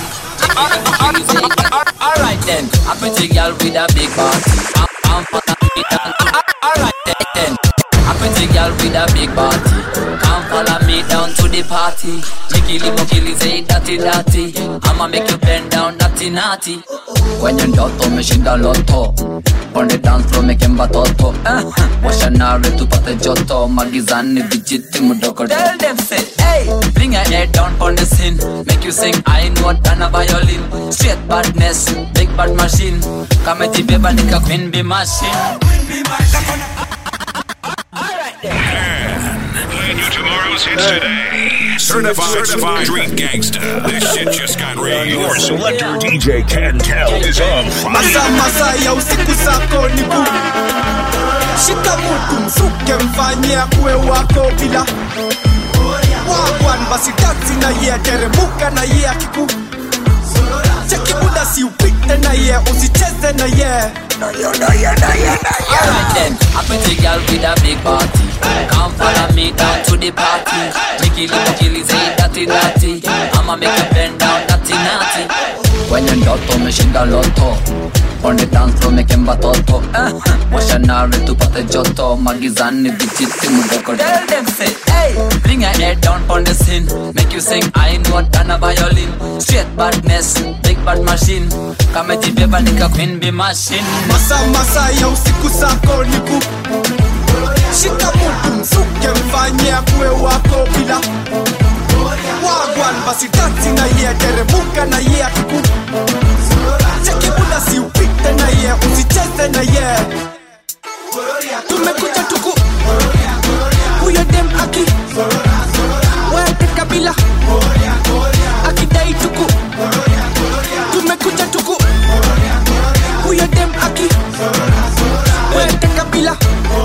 Alright then, a pretty girl with a big body. Come, come follow me down to the Alright then. A pretty girl with a big body Come follow me down to the party Jiggy mokili say dirty dirty I'ma make you bend down dirty naughty Kwenye ndoto umeshinda loto On the dance floor make mba toto uh, Washa nare tupate joto Magizani vijiti mdogo Tell them say hey Bring your head down on the scene Make you sing I know than a violin Straight badness Big bad machine Kame jibeba nika queen bee machine And you to tomorrow's hits today. Certified, Certified Street Gangsta. This shit just got real. Your selector DJ Cantel is on Masa fire. masa ya usiku zako ni bu Shika mutu msuke mfanye akuwe wako bila Wagwan basi dansi na ye teremuka na ye akiku Cheki muda si upite na ye usicheze na ye Na ye na ye na ye na ye Alright then, a pretty girl with a big body. Come follow me down to the party. Mickey little killy say dirty dirty. I'ma make you bend down dirty naughty. Kwenye ndoto umeshinda loto on the dance floor making batoto eh, washanare tupate joto magizani vijiti mdogo tell them say hey bring your head down on the scene make you sing I know than a violin straight badness big bad machine kamejibeba nika queen be machine Masa masa ya usiku zako ni bu Shika mutu msuke mfanye akuwe wako bila Wagwan basi dansi na ye teremuka na ye akiku Cheki muda si upite na ye usicheze na ye Tumekuja tuku Huyo dem aki Wete kabila Akidai tuku Tumekuja tuku Huyo dem aki Wete kabila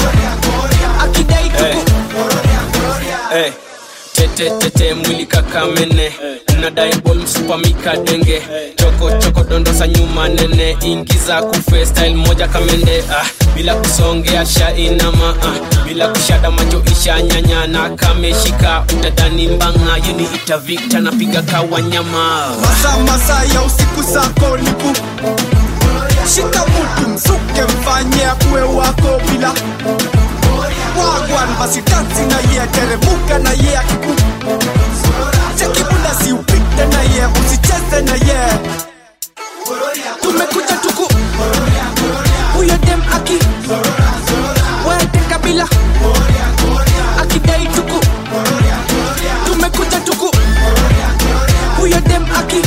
Akidai tuku hey. tete tete mwili kakamene unadai bol msupamika denge choko choko dondosa nyuma nene ingiza kufe style moja kamende ah, bila kusongea shainama ah, bila kushada macho isha nyanyana kameshika utadani mbanga yeni itavikta napiga kawanyama Masa masa ya usiku zako ni bu Shika mutu msuke mfanye akuwe wako bila Wagwan basi dansi na ye teremuka na ye akiku Cheki muda si upite na ye usicheze na ye Tumekuja tuku Huyo dem aki Wete kabila Akidai tuku Tumekuja tuku Huyo dem aki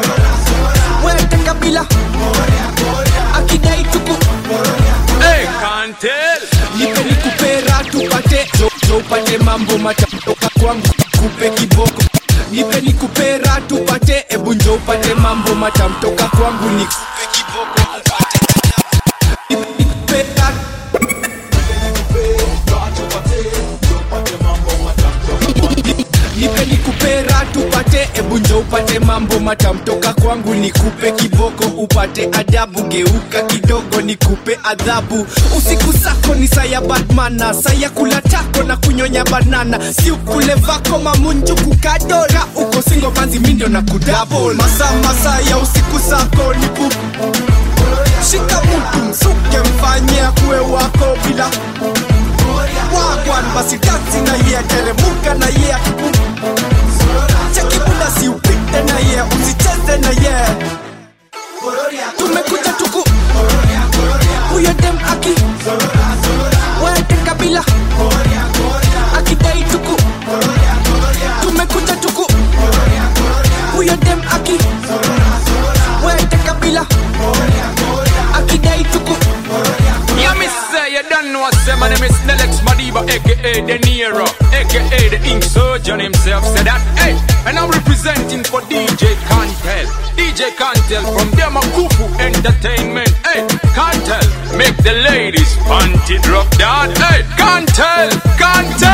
Wete kabila Akidai tuku hey, Kantel. nipe nikupera tupate jo, jo upate mambo matatoka kwangu kupe kiboko nipe nikupera tupate ebu njo upate mambo matamtoka kwangu nikupe kiboko upate Nipe nikupera nipe nikupera tupate ebu njo upate mambo matamtoka kwangu nikupe kiboko upate adabu geuka kidogo nikupe adhabu usiku zako ni saya batmana saya kula tako na kunyonya banana si ukule vako mamunju kukadora uko singo manzi mindo na kudabol masa masa ya usiku zako ni bu shika mutu msuke mfanye akuwe wako bila wagwan basi dansi na ye teremuka na ye akiku cheki muda si upite na ye usicheze na ye tumekuja tuku huyo dem aki wete kabila akidai tuku tumekuja tuku huyo dem aki wete kabila akidai tuku Yeah, me say you don't know say my name is Nelex Madiba, aka De Niro, aka the Ink Surgeon himself. Say that, hey, and I'm representing for DJ Cantel, DJ Cantel from Demakufu Entertainment. Hey, Cantel, make the ladies panty drop down. Hey, Cantel, Cantel.